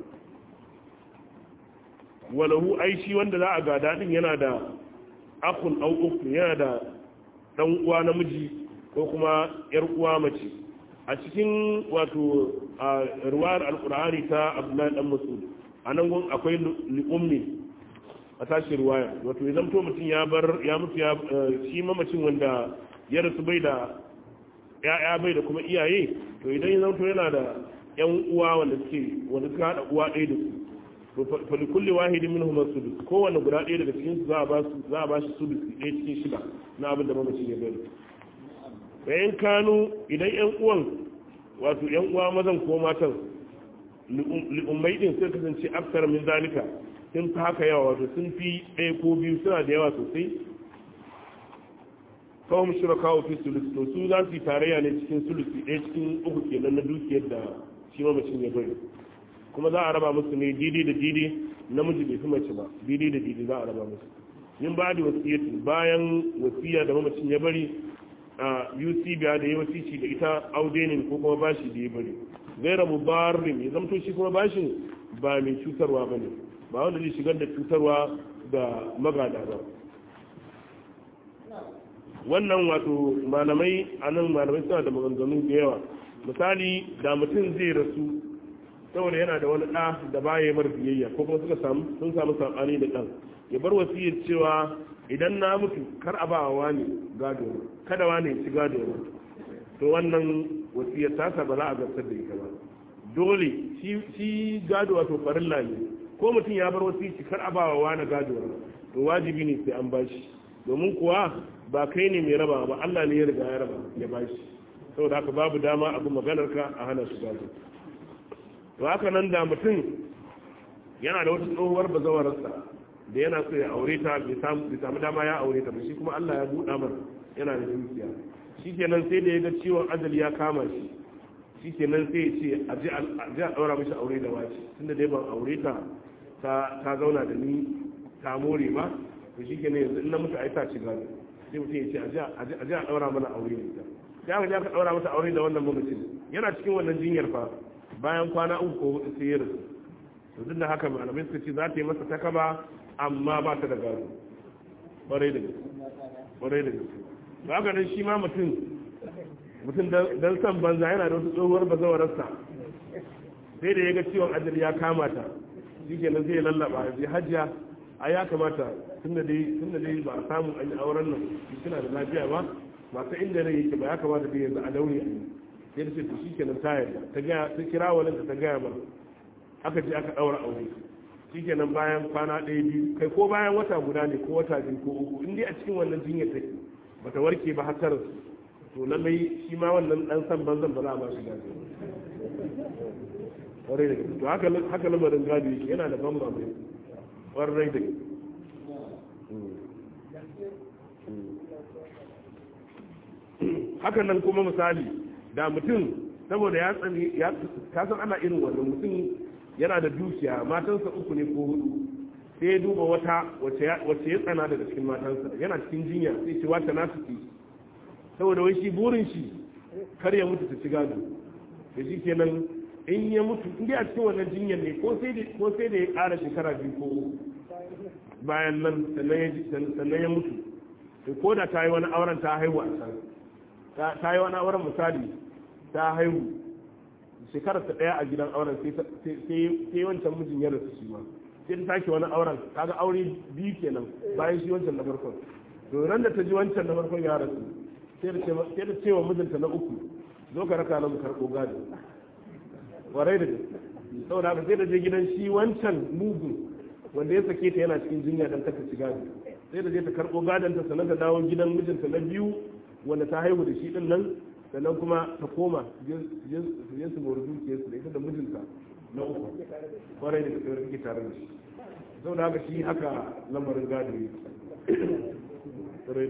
walahu aishi wanda za a gada din yana da akun au uku yana da dan uwa namiji ko kuma yar uwa mace a cikin wato ruwayar alkur'ani ta abdullahi dan mas'ud anan gun akwai li'ummi a tashi ruwaya wato ya zamto mutum ya bar ya mutu ya shi mamacin wanda ya rasu bai da ya'ya bai da kuma iyaye to idan ya zamto yana da yan uwa wanda suke wanda suka hada uwa ɗaya da su to fa kulli wahidin minhum as-sudus kowanne guda ɗaya daga cikin su za a ba su za a ba shi sudus ɗaya cikin shida na abin da mamacin ya bari bayan kanu idan yan uwan wato yan uwa mazan ko matan li'ummai din sai kasance aksar min zalika sun fi haka yawa wato sun fi ɗaya ko biyu suna da yawa sosai kawai shiraka wa fi sulusi to su za su yi tarayya ne cikin sulusi ɗaya cikin uku kenan na dukiyar da shi mamacin ya bari kuma za a raba musu ne didi da didi namiji bai fi mace ba didi da didi za a raba musu yin ba da wasiyyatu bayan wasiya da mamacin ya bari a UC biya da ya wasici da ita audenin ko kuma bashi da ya bari gaira mubarin ya zamto shi kuma bashin ba mai cutarwa ba ne ba wanda zai shigar da cutarwa ga magada ba wannan wato malamai a nan malamai suna da maganganu da yawa misali da mutum zai rasu saboda yana da wani ɗa da baya mar biyayya ko kuma suka samu sun samu saɓani da ɗan ya bar wasiyar cewa idan na mutu kar a ba wa ne gado kada wa ne ci gado to wannan wasiyar tasa ba za a zartar da ita ba dole shi gado wato farilla ne ko mutum ya bar wasiyar kar a ba wa wani gado to wajibi ne sai an bashi domin kuwa ba kai ne mai raba ba Allah ne ya riga ya raba ya bashi saboda haka babu dama abu maganar ka a hana shi gado to haka nan da mutum yana da wata tsohuwar bazawararsa da yana so ya aure ta bai samu dama ya aure ta ba shi kuma Allah ya buɗa mar yana da dukiya shi kenan sai da ya ga ciwon ajali ya kama shi shi kenan sai ya ce a ji a ɗaura mishi aure da wace tunda dai ban aure ta ta zauna da ni ta more ba to shi kenan yanzu in na mutu ai ta ci gado sai mutum ya ce a ji a ɗaura mana aure da ita sai aka ji aka ɗaura masa aure da wannan mamacin yana cikin wannan jinyar fa bayan kwana uku ko hudu sai ya rasu to duk da haka malamai suka ce za ta yi masa takaba amma ba ta da gado ƙwarai da gaske ƙwarai da gaske to haka nan shi ma mutum mutum dan san banza yana da wasu tsohuwar bazawararsa sai da ya ga ciwon ajali ya kama ta shi kenan zai lallaba ya je hajjiya a ya kamata tun da dai ba a samu an yi auren nan suna da lafiya ba masu inda rai yake ba ya kamata dai yanzu a daure a yi sai da ce to shi kenan ta yarda ta gaya ta kira wani da ta gaya ba aka je aka daura aure shi kenan bayan kwana ɗaya biyu kai ko bayan wata guda ne ko wata biyu ko uku in dai a cikin wannan jinyar take bata warke ba har rasu to lallai shi ma wannan dan san banzan ba za a ba shi gado kwarai da gaske to haka haka lamarin gado yake yana da ban mamaki kwarai da gaske hakan nan kuma misali da mutum saboda ya tsani ya kasan ana irin wannan mutum yana da dukiya matansa uku ne ko hudu sai ya duba wata wacce ya tsana daga cikin matansa yana cikin jinya sai ce wata na su saboda wai shi burin shi kar ya mutu ta ci gado da shi kenan in ya mutu in a cikin wannan jinyar ne ko sai da ya ƙara shekara biyu ko bayan nan sannan ya mutu ko da ta yi wani auren ta haihu a can ta yi wani auren misali ta haihu shekarar ta ɗaya a gidan auren sai wancan mijin ya rasu shi ma sai ta sake wani auren kaga aure biyu kenan bayan shi wancan na farkon to ran da ta ji wancan na farkon ya rasu sai da cewa mijinta na uku zo ka raka na mu karɓo gado warai da gaske saboda haka sai da je gidan shi wancan mugun wanda ya sake ta yana cikin jinya dan ta ci gado sai da je ta karɓo gadon ta sannan ta dawo gidan mijinta na biyu wanda ta haihu da shi din nan sannan kuma ta koma je su mori dukiyarsu da ita da mijinta na uku kwarai da gaske suke tare da shi sau da haka shi haka lamarin gado ne kwarai da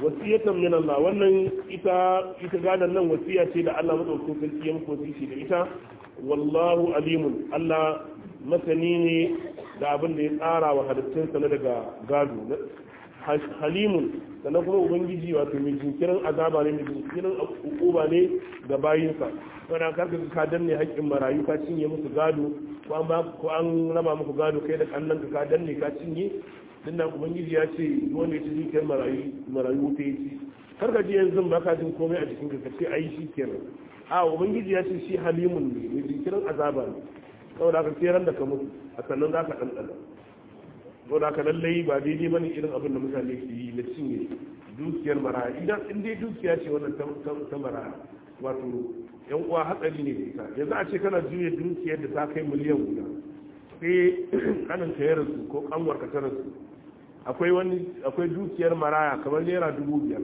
wasiyatan min Allah wannan ita ita gadan nan wasiya ce da Allah madaukakin sarki ya muku wasiyi da ita wallahu alimun Allah masani ne da abin da ya tsara wa halittunsa na daga gado halimun sannan kuma ubangiji wato mai jinkirin azaba ne mai jinkirin ukuba ne ga bayinsa saboda karka ka danne haƙƙin marayu ka cinye musu gado ko an ba ko an raba muku gado kai da kannan ka danne ka cinye din nan ubangiji ya ce wanda ya ci dukiyar marayu marayu ta yi karka ji yanzu ba ka jin komai a jikin ka ce ai shi kenan a ubangiji ya ce shi halimun ne mai jinkirin azaba ne saboda ka sai ran da ka mutu a sannan za ka ɗanɗana saboda ka lallai ba daidai bane irin abin da mutane ke yi na cinye dukiyar maraya idan in dai dukiya ce wannan ta maraya wato yan uwa hatsari ne da ita yanzu a ce kana juya dukiyar da ta kai miliyan guda sai kanin ka ya rasu ko kanwar ka ta rasu akwai wani akwai dukiyar maraya kamar naira dubu biyar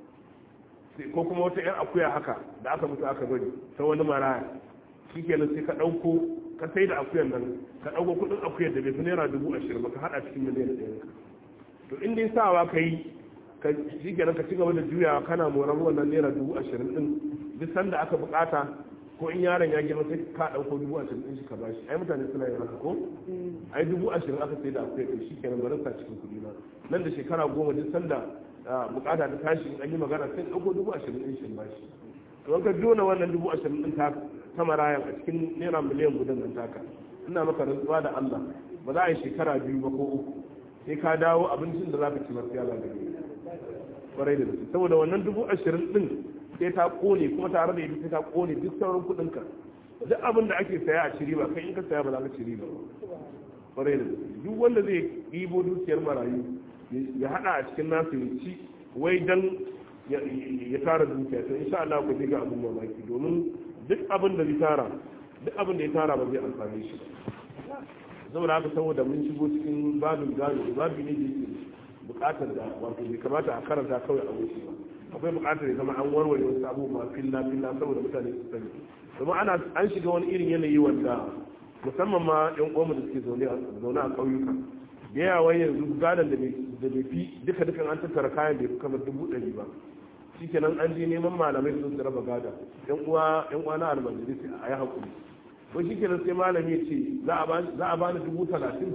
ko kuma wata yan akuya haka da aka mutu aka bari ta wani maraya shi kenan sai ka ɗauko ka sai da akuyan nan ka ɗauko kuɗin akuyar da bai fi naira dubu ashirin ba ka haɗa cikin miliyan ɗaya to in dai sawa ka yi ka shi kenan ka ci gaba da juyawa kana moran wannan naira dubu ashirin ɗin duk sanda aka buƙata ko in yaron ya girma sai ka ɗauko dubu ashirin ɗin shi ka bashi ai mutane suna yin haka ko ai dubu ashirin aka sai da akuyar ɗin shi kenan bari sa cikin kuɗi na nan da shekara goma duk sanda buƙata ta tashi in an yi magana sai ɗauko dubu ashirin ɗin shi bashi to ka jona wannan dubu ashirin ɗin ta ta marayan a cikin naira miliyan gudan nan taka ina maka rantsuwa da Allah ba za a yi shekara biyu ba ko uku sai ka dawo abincin da za ka ci masu yala da kwarai da gaske saboda wannan dubu ashirin ɗin sai ta kone kuma tare da ita sai ta kone duk sauran kuɗin ka duk abin da ake saya a ci riba kai in ka saya ba za ka ci riba ba kwarai da gaske duk wanda zai ɗibo dukiyar marayu ya haɗa a cikin nasu ya ci wai dan ya tara dukiya to insha Allah ku ga abin mamaki domin duk abin da zai tara duk abin da ya tara ba zai amfani shi saboda haka saboda mun shigo cikin babin gado babi ne da yake bukatar da wato bai kamata a karanta kawai a wuce ba akwai bukatar ya zama an warware wasu abubuwa filla filla saboda mutane su sani domin ana an shiga wani irin yanayi wanda musamman ma yan uwanmu da suke zaune a ƙauyuka da yawa yanzu gadon da bai fi duka dukan an tattara kayan bai fi kamar dubu ɗari ba shikenan an je neman malamai su su raba gada yan uwa yan uwa na almajiri sai a yi hakuri ko shikenan sai malami ya ce za a bani dubu talatin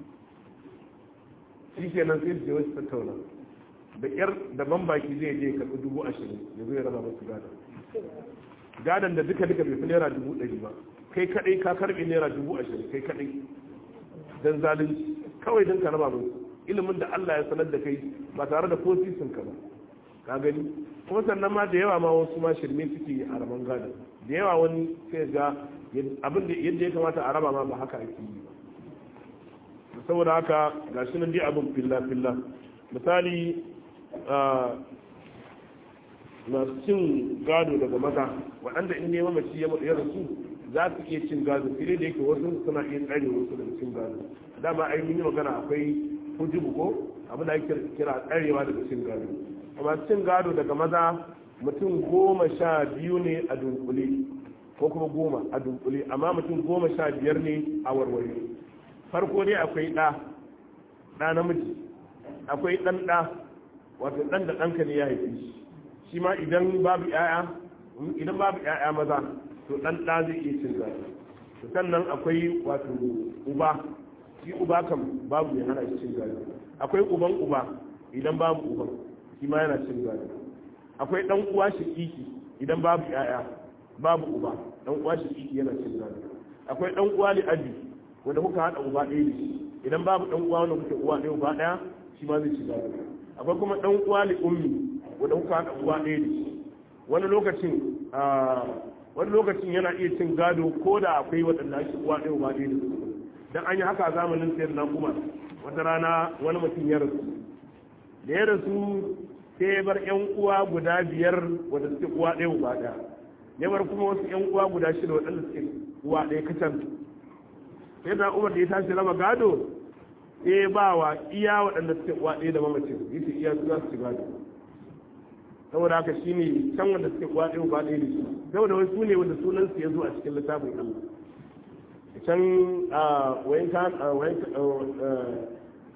shikenan sai su je wasu tattauna da kyar da ban baki zai je karɓi dubu ashirin ya zo ya raba masu gada gadan da duka duka bai fi naira dubu ɗari ba kai kaɗai ka karɓi naira dubu ashirin kai kaɗai don zalunci kawai don ka raba musu ilimin da Allah ya sanar da kai ba tare da ko sisin ka ba ka gani kuma sannan ma da yawa ma wasu ma shirme suke yi a raban gada da yawa wani sai ga abin da yadda ya kamata a raba ma ba haka ake yi ba saboda haka ga shi nan dai abin filla filla misali masu cin gado daga maza waɗanda in nema mace ya rasu za su iya cin gado fili da yake wasu suna iya tsare wasu daga cin gado dama ai mun yi magana akwai hujubu ko abin da ake kira tsarewa daga cin gado amma cin gado daga maza mutum goma sha biyu ne a dunkule ko kuma goma a dunkule amma mutum goma sha biyar ne a warware farko dai akwai ɗa ɗa namiji akwai ɗan ɗa wato ɗan da ɗanka ne ya haifi shi shi ma idan babu ƴaƴa idan babu ƴaƴa maza to ɗan ɗa zai iya cin gado sannan akwai wato uba shi uba kam babu mai hana shi cin gado akwai uban uba idan babu uban shi ma yana cin gado akwai dan uwa shakiki idan babu yaya babu uba dan uwa shakiki yana cin gado akwai dan uwa li abi wanda kuka hada uba ɗaya da shi idan babu dan uwa wanda kuke uwa ɗaya uba ɗaya shi ma zai ci gado akwai kuma dan uwa li ummi wanda kuka hada uwa ɗaya da shi wani lokacin wani lokacin yana iya cin gado ko da akwai waɗanda ake uwa ɗaya uba ɗaya da su dan an yi haka a zamanin sayar na umar wata rana wani mutum ya rasu da ya rasu sai ya bar yan uwa guda biyar wadda suke uwa ɗaya uba ɗaya ya bar kuma wasu yan uwa guda shida waɗanda suke uwa ɗaya kacan sai da umar da ya tashi raba gado sai ya ba wa iya waɗanda suke uwa ɗaya da mamacin yace iya su za su ci gado saboda haka shine can wanda suke uwa ɗaya uba ɗaya da shi saboda wai su ne wanda sunansu ya zo a cikin littafin Allah can wayan kan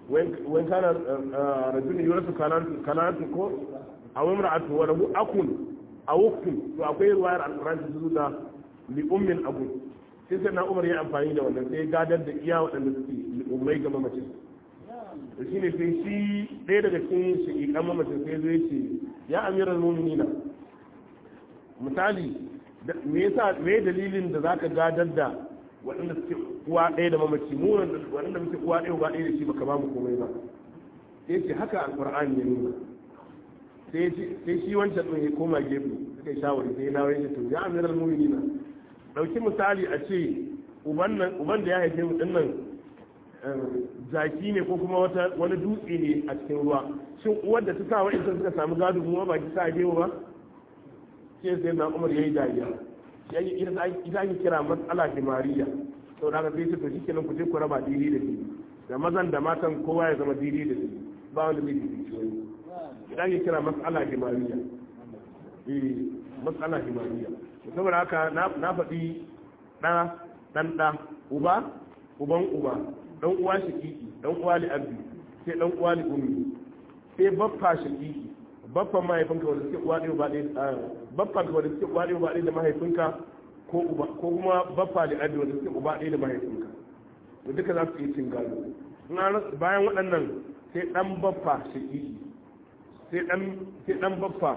wani kana rajulun yurasu kanatu ko a wani ra'atu wa rabu akun a wukun to akwai ruwayar alquran ta zuwa da li ummin abu sai sai na umar ya amfani da wannan sai gadar da iya waɗanda suke ummai ga mamacin da shi ne sai shi ɗaya daga cikin shaƙiƙan mamacin sai zai ce ya amiral mu'minina misali me yasa me dalilin da zaka gadar da waɗanda suke uwa ɗaya da mamaci mu waɗanda muke uwa ɗaya ba ɗaya da shi baka ba mu komai ba sai ce haka alqur'ani ya nuna sai shi wancan ɗin ya koma gefe suka yi shawari sai ya dawo ya to ya amiral mu'minina dauki misali a ce uban da ya haife mu din nan zaki ne ko kuma wata wani dutse ne a cikin ruwa shin uwar da ta sa wa'in suka samu gado mu ba ki sa haife ba sai sai na umar yayi dariya yayi ita ake kira matsala himariya sau da aka sai ce to shi kenan ku je ku raba dili da dili da mazan da matan kowa ya zama dili da dili ba wanda zai fi wani ita ake kira matsala himariya eh matsala himariya saboda haka na faɗi ɗa ɗan ɗa uba uban uba ɗan uwa shakiki ɗan uwa li abdi sai ɗan uwa li ummi sai baffa shakiki baffan mahaifinka wanda suke uwa ɗaya ba ɗaya baffan wanda suke uwa ɗaya ba ɗaya da mahaifinka ko uba ko kuma baffa li abdi wanda suke uba ɗaya da mahaifinka to duka za su yi cin gado bayan waɗannan sai ɗan baffa shakiki sai ɗan baffa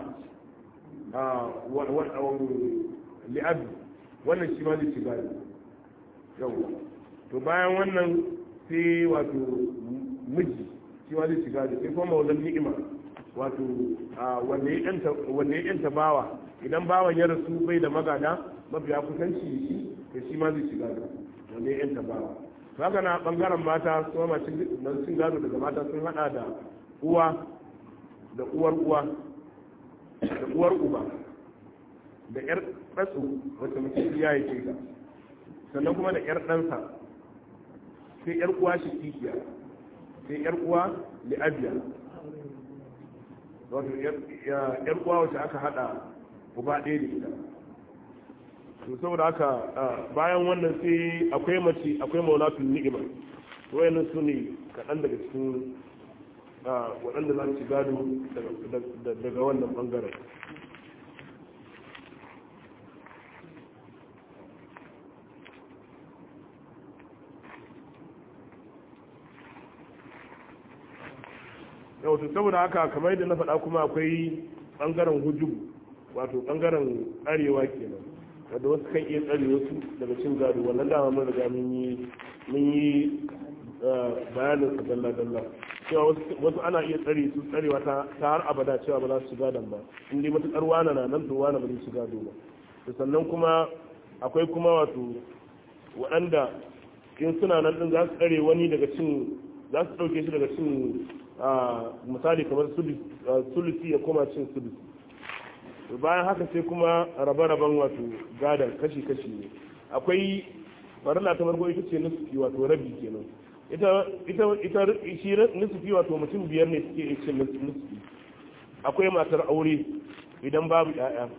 li'abi wannan shi ma zai ci gado yawwa to bayan wannan sai wato miji shi ma zai ci gado sai kuma maulan ni'ima wato wanda ya yanta bawa idan bawan ya rasu bai da magada mafiya kusanci shi to shi ma zai ci gado wanda ya yanta bawa to haka na bangaren mata su ma cin gado daga mata sun hada da uwa da uwar uwa da uwar uba da ‘yar ɗatsu wacce mutum ya yi ce sannan kuma da ‘yar ɗansa sai ‘yar uwa shi kikiya sai ‘yar uwa li'abiya wato ‘yar uwa wacce aka haɗa uba ɗaya da ita to saboda haka bayan wannan sai akwai mace akwai maulatun ni'ima wayannan su ne kaɗan daga cikin waɗanda za su gado daga wannan ɓangaren wato saboda haka kamar yadda na faɗa kuma akwai ɓangaren hujjubu wato ɓangaren arewa kenan wadda wasu kan iya tsare wasu daga cin gado wannan dama mun riga mun yi mun yi bayanin sa dalla dalla cewa wasu ana iya tsare su tsarewa ta har abada cewa ba za su shiga dan ba in dai matuƙar wana na nan to wana ba zai shiga ba to sannan kuma akwai kuma wato waɗanda in suna nan din za su tsare wani daga cin za su ɗauke shi daga cin misali kamar sulusi ya koma cin sulusi bayan haka sai kuma rabe-raben wato gadon kashi-kashi ne akwai farilla ta farko ita ce nusufi wato rabi kenan ita ita shi nusufi wato mutum biyar ne suke cin nusufi akwai matar aure idan babu yaya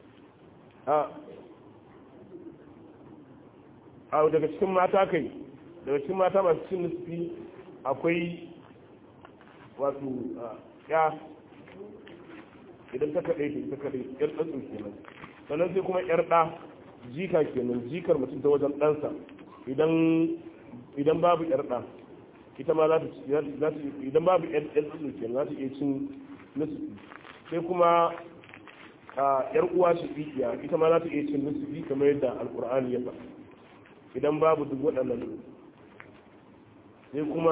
a daga cikin mata kai daga cikin mata masu cin nusufi akwai wato ya idan ta kaɗai ta kaɗai yar ɗansu kenan sannan sai kuma yar ɗa jika kenan jikar mutum ta wajen ɗansa idan babu yar ɗa ita ma za ta idan babu yar ɗansu kenan za ta iya cin nisufi sai kuma yar uwa shi tsikiya ita ma za ta iya cin nisufi kamar yadda alkur'ani ya faɗa idan babu duk waɗannan sai kuma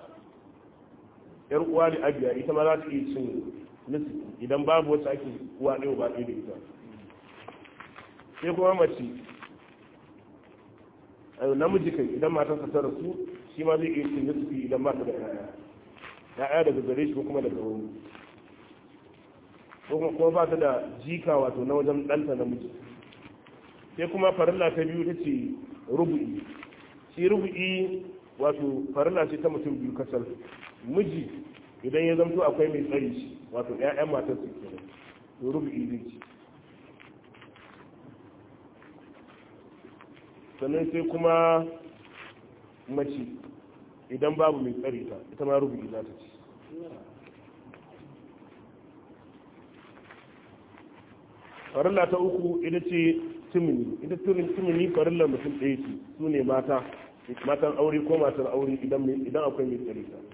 yar uwa da abiya ita ma za ta iya cin nisi idan babu wacce ake uwa ɗaya ba ɗaya da ita sai kuma mace namiji kai idan matarsa ta rasu shi ma zai iya cin nisi idan ba ta da ƴaƴa ƴaƴa daga gare shi ko kuma daga wani ko kuma ba ta da jika wato na wajen ɗanta namiji sai kuma farilla ta biyu ta ce rubu'i shi rubu'i wato farilla ce ta mutum biyu kasar miji idan ya zamto akwai mai tsari shi wato ƴaƴan matar su ke to rubu'i zai ci sannan sai kuma mace idan babu mai tsari ta ita ma rubu'i za ta ci farilla ta uku ita ce timini ita timini farillar mutum ɗaya ce su ne mata matan aure ko matan aure idan akwai mai tsari ta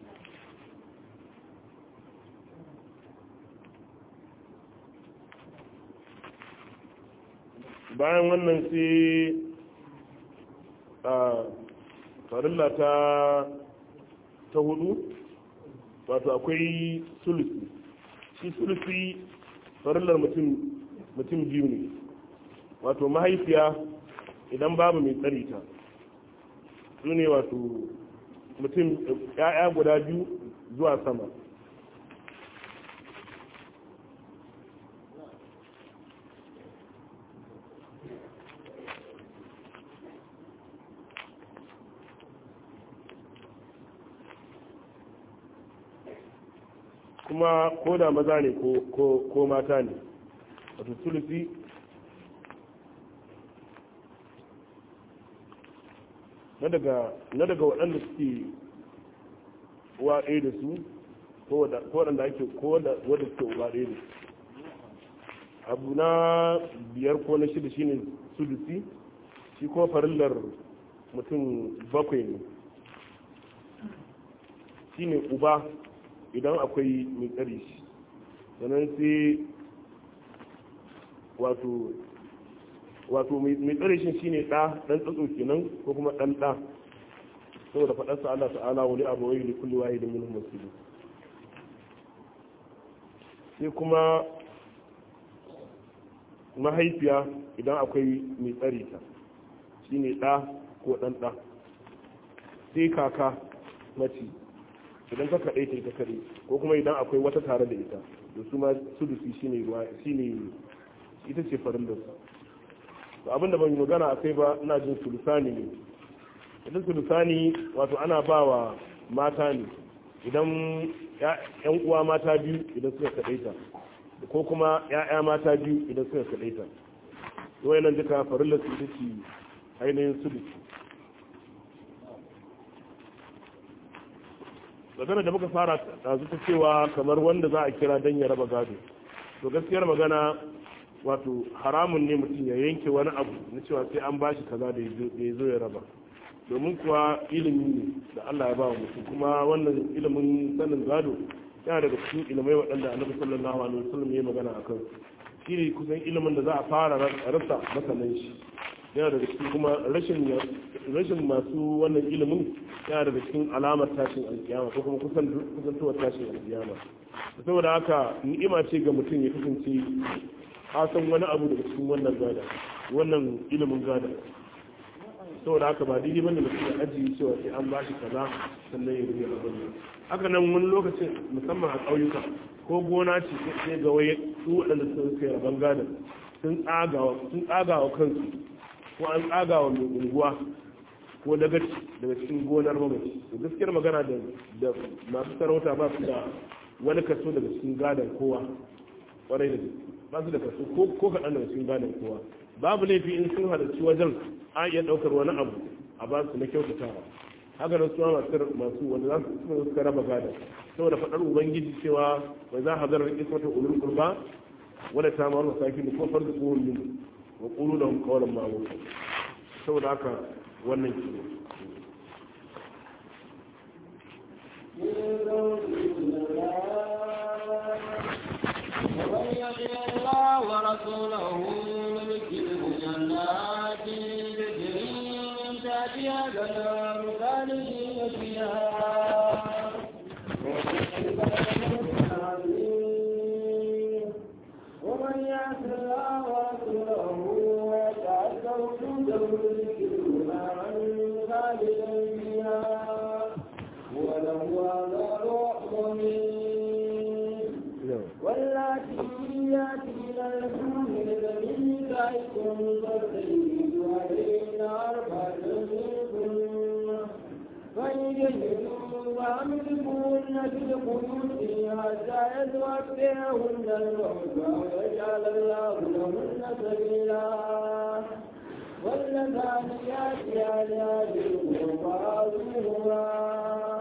bayan wannan sai a farilla ta ta hudu wato akwai sulusi shi sulusi farillar mutum mutum biyu ne wato mahaifiya idan babu mai tsari ta su ne wato mutum ya'ya guda biyu zuwa sama kuma ko da maza ne ko mata ne wato sulusi na daga waɗanda suke uwa ɗaya da su ko waɗanda ake ko wadda suke uwa ɗaya da su abu na biyar ko na shida shine sulusi shi kuma farillar mutum bakwai ne shine uba idan akwai mai tsari shi sannan sai wato wato mai tsare shi shine ɗa ɗan tsatso kenan ko kuma ɗan ɗa saboda faɗarsa Allah ta'ala wani abu wai da kulli wahi da minhum masjidu sai kuma mahaifiya idan akwai mai tsare ta shine ɗa ko ɗan ɗa sai kaka mace idan ka kaɗai ta ita kare ko kuma idan akwai wata tare da ita da su ma sudusi shine ruwa shine ita ce farin da su to abinda ban yi magana a kai ba ina jin sulusani ne idan sulusani wato ana ba wa mata ne idan yan uwa mata biyu idan suka kaɗai ta ko kuma ya'ya mata biyu idan suka kaɗai ta wayannan duka farin da su ita ce ainihin sudusi magana da muka fara ɗazu ta cewa kamar wanda za a kira don ya raba gado to gaskiyar magana wato haramun ne mutum ya yanke wani abu na cewa sai an bashi kaza da ya zo ya raba domin kuwa ilimi ne da Allah ya ba mutum kuma wannan ilimin sanin gado yana daga cikin ilimai waɗanda annabi sallallahu alaihi wasallam ya magana a kan shi ne kusan ilimin da za a fara rasa masanan shi yana daga cikin kuma rashin masu wannan ilimin yana daga cikin alamar tashin alkiyama ko kuma kusantowar tashin alkiyama saboda haka ni'ima ce ga mutum ya kasance san wani abu daga cikin wannan gada wannan ilimin gada saboda haka ba daidai bane da suka ajiye cewa sai an bashi kaza sannan ya rubuta abin haka nan wani lokacin musamman a ƙauyuka ko gona ce sai ga waye su waɗanda sun kai rabon gada sun tsagawa kansu ko an tsagawa mai unguwa ko dagaci daga cikin gonar mamaci to gaskiyar magana da masu sarauta ba su da wani kaso daga cikin gadon kowa kwarai da gaske ba su da kaso ko kaɗan daga cikin gadon kowa babu laifi in sun halarci wajen a iya ɗaukar wani abu a ba su na kyautatawa haka nan suna masu masu wanda za su suna suka raba gadon saboda faɗar ubangiji cewa bai za a hazarar ismata ulul kurba wadda ta mawar masaki da kuma farko tsohon min wa ƙulu da kawalan ma'amu saboda haka wannan ke ومن يطع الله ورسوله يدخله جنات تجري من تحتها الانهار خالدين فيها ومن يعص الله ورسوله ويتعدى حدوده يدخله نارا خالدا فيها وله عذاب مهين واللاتي ياتين الحمل من نسائكم فاستجيبوا عليهن أربعة منكم فإن جهلوا فأمسكوهن في القيود حتى يتوفيهن الموت ويجعل الله لهن سبيلا واللذان ياتيان هذه القرى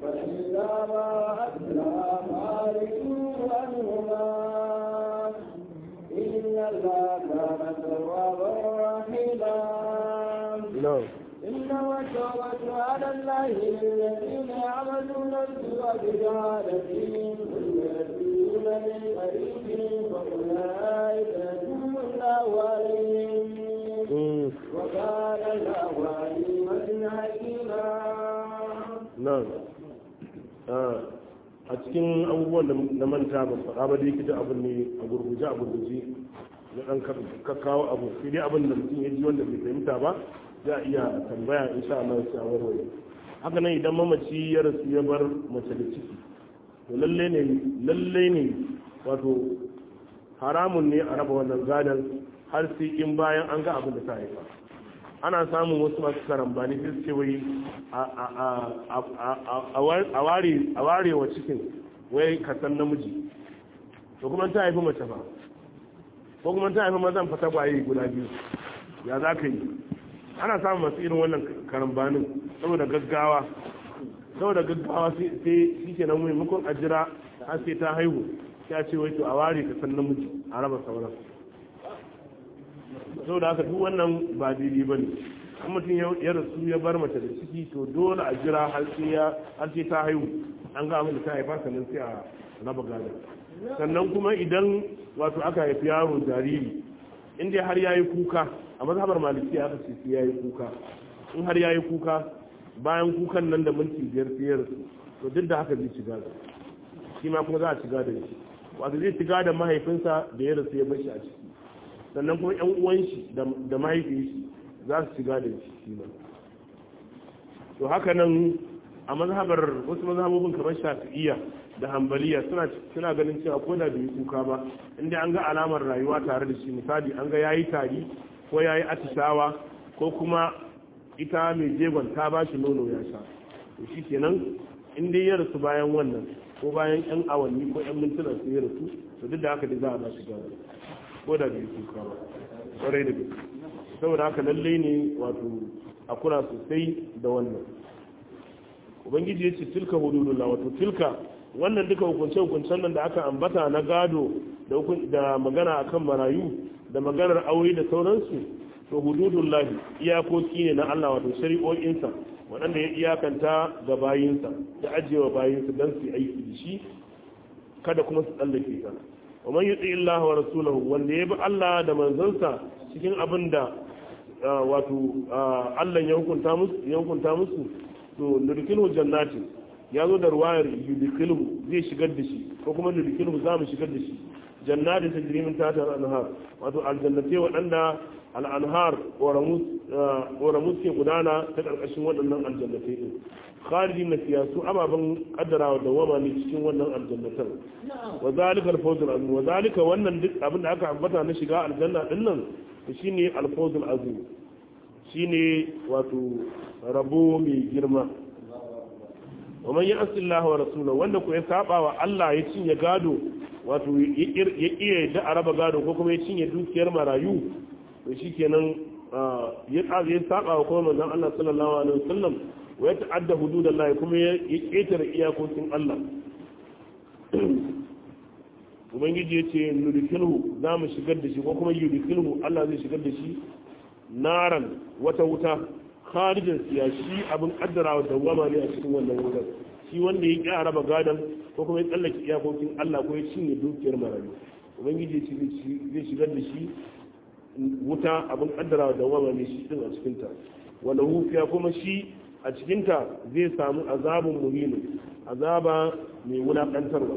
فإذا ما أتلى فارجوا عنهما إن الله كان توابا رحيما na'am إنما التوبة على الله للذين يعملون السوء بجهالة ثم يتوبون من قريب فأولئك يتوب الله عليهم Mm, وكان الله عليما حكيما na'am Ah, a cikin abubuwan da na manta ba faɗa ba dai kita abin ne a gurguje a gurguje na ɗan kakkawo abu sai dai abin da mutum ya ji wanda bai fahimta ba za a iya tambaya insha Allah sai a warware haka nan idan mamaci ya rasu ya bar mace da ciki to lalle ne lalle ne wato haramun ne a raba wannan gadon har sai in bayan an ga abin da ta haifa ana samun wasu masu karambani sai su ce wai a ware wa cikin wai kasan namiji to kuma ta haifi mace ba ko kuma ta haifi mazan fata kwaye guda biyu ya za ka yi ana samun masu irin wannan karambanin saboda gaggawa saboda gaggawa sai shi ke nan maimakon a jira har sai ta haihu ya ce wai to a ware kasan namiji a raba sauran saboda haka duk wannan ba daidai ba ne an mutum ya rasu ya bar mace da ciki to dole a jira har sai ta haihu an ga abin da ta haifa sannan sai a raba gada sannan kuma idan wato aka haifi yaro jariri inda har ya yi kuka a mazhabar maliki aka ce sai ya yi kuka in har ya yi kuka bayan kukan nan da minti biyar sai ya rasu to duk da haka zai ci gada shi ma kuma za a ci gada shi wato zai ci gada mahaifinsa da ya rasu ya bar shi a ciki sannan kuma yan uwan shi da mahaifin shi za su shiga da shi ba to haka nan a mazhabar wasu mazhabobin kamar shafi'iyya da hambaliya suna suna ganin cewa ko da bai kuka ba inda an ga alamar rayuwa tare da shi misali an ga yayi tari ko yayi atishawa ko kuma ita mai jegon ta ba shi nono ya sha to shi kenan in dai ya rasu bayan wannan ko bayan yan awanni ko yan mintuna su ya rasu to duk da haka dai za a ba shi gaba ko da bai kuka ba kwarai da gaske saboda haka lalle ne wato a kula sosai da wannan ubangiji ya ce tilka hududullah wato tilka wannan duka hukunce-hukuncen nan da aka ambata na gado da magana akan marayu da maganar aure da sauransu to hududullah iyakoki ne na Allah wato shari'o'insa waɗanda ya iyakanta ga bayinsa da ajiyewa bayinsa don su aiki da shi kada kuma su tsallake ta wa man yuti Allah wa rasulahu wanda ya bi Allah da manzansa cikin abin da wato Allah ya hukunta musu ya hukunta musu to nurkilu jannati ya zo da ruwayar yudkilu zai shigar da shi ko kuma nurkilu za mu shigar da shi jannatin tajri min tahtiha al-anhar wato aljannati waɗanda al-anhar ƙoramus ke gudana ta ƙarƙashin waɗannan aljannatai din kharijin na siyasu ababen kaddara da wama ne cikin wannan aljannatan wa zalika al-fawzul azim wa zalika wannan duk abin da aka ambata na shiga aljanna din nan shine al-fawzul azim shine wato rabo mai girma wa man ya'si Allah wa rasulahu wanda ko ya saba wa Allah ya cinye gado wato ya iya da araba gado ko kuma ya cinye dukiyar marayu to shikenan ya ya saba wa kuma manzon Allah sallallahu alaihi wasallam wa ya ta'adda hududallahi kuma ya ketare iyakokin Allah ubangiji ya ce nudikilhu za mu shigar da shi ko kuma yudikilhu Allah zai shigar da shi naran wata wuta kharijin siya shi abin kaddara wa dawama ne a cikin wannan wutar shi wanda ya ƙi raba gadon ko kuma ya tsallake iyakokin Allah ko ya cinye dukiyar marayu ubangiji ya zai shigar da shi wuta abin kaddara wa dawama ne shi din a cikin ta wala hufiya kuma shi a cikin ta zai samu azabun muhimmin azaba mai wulakantarwa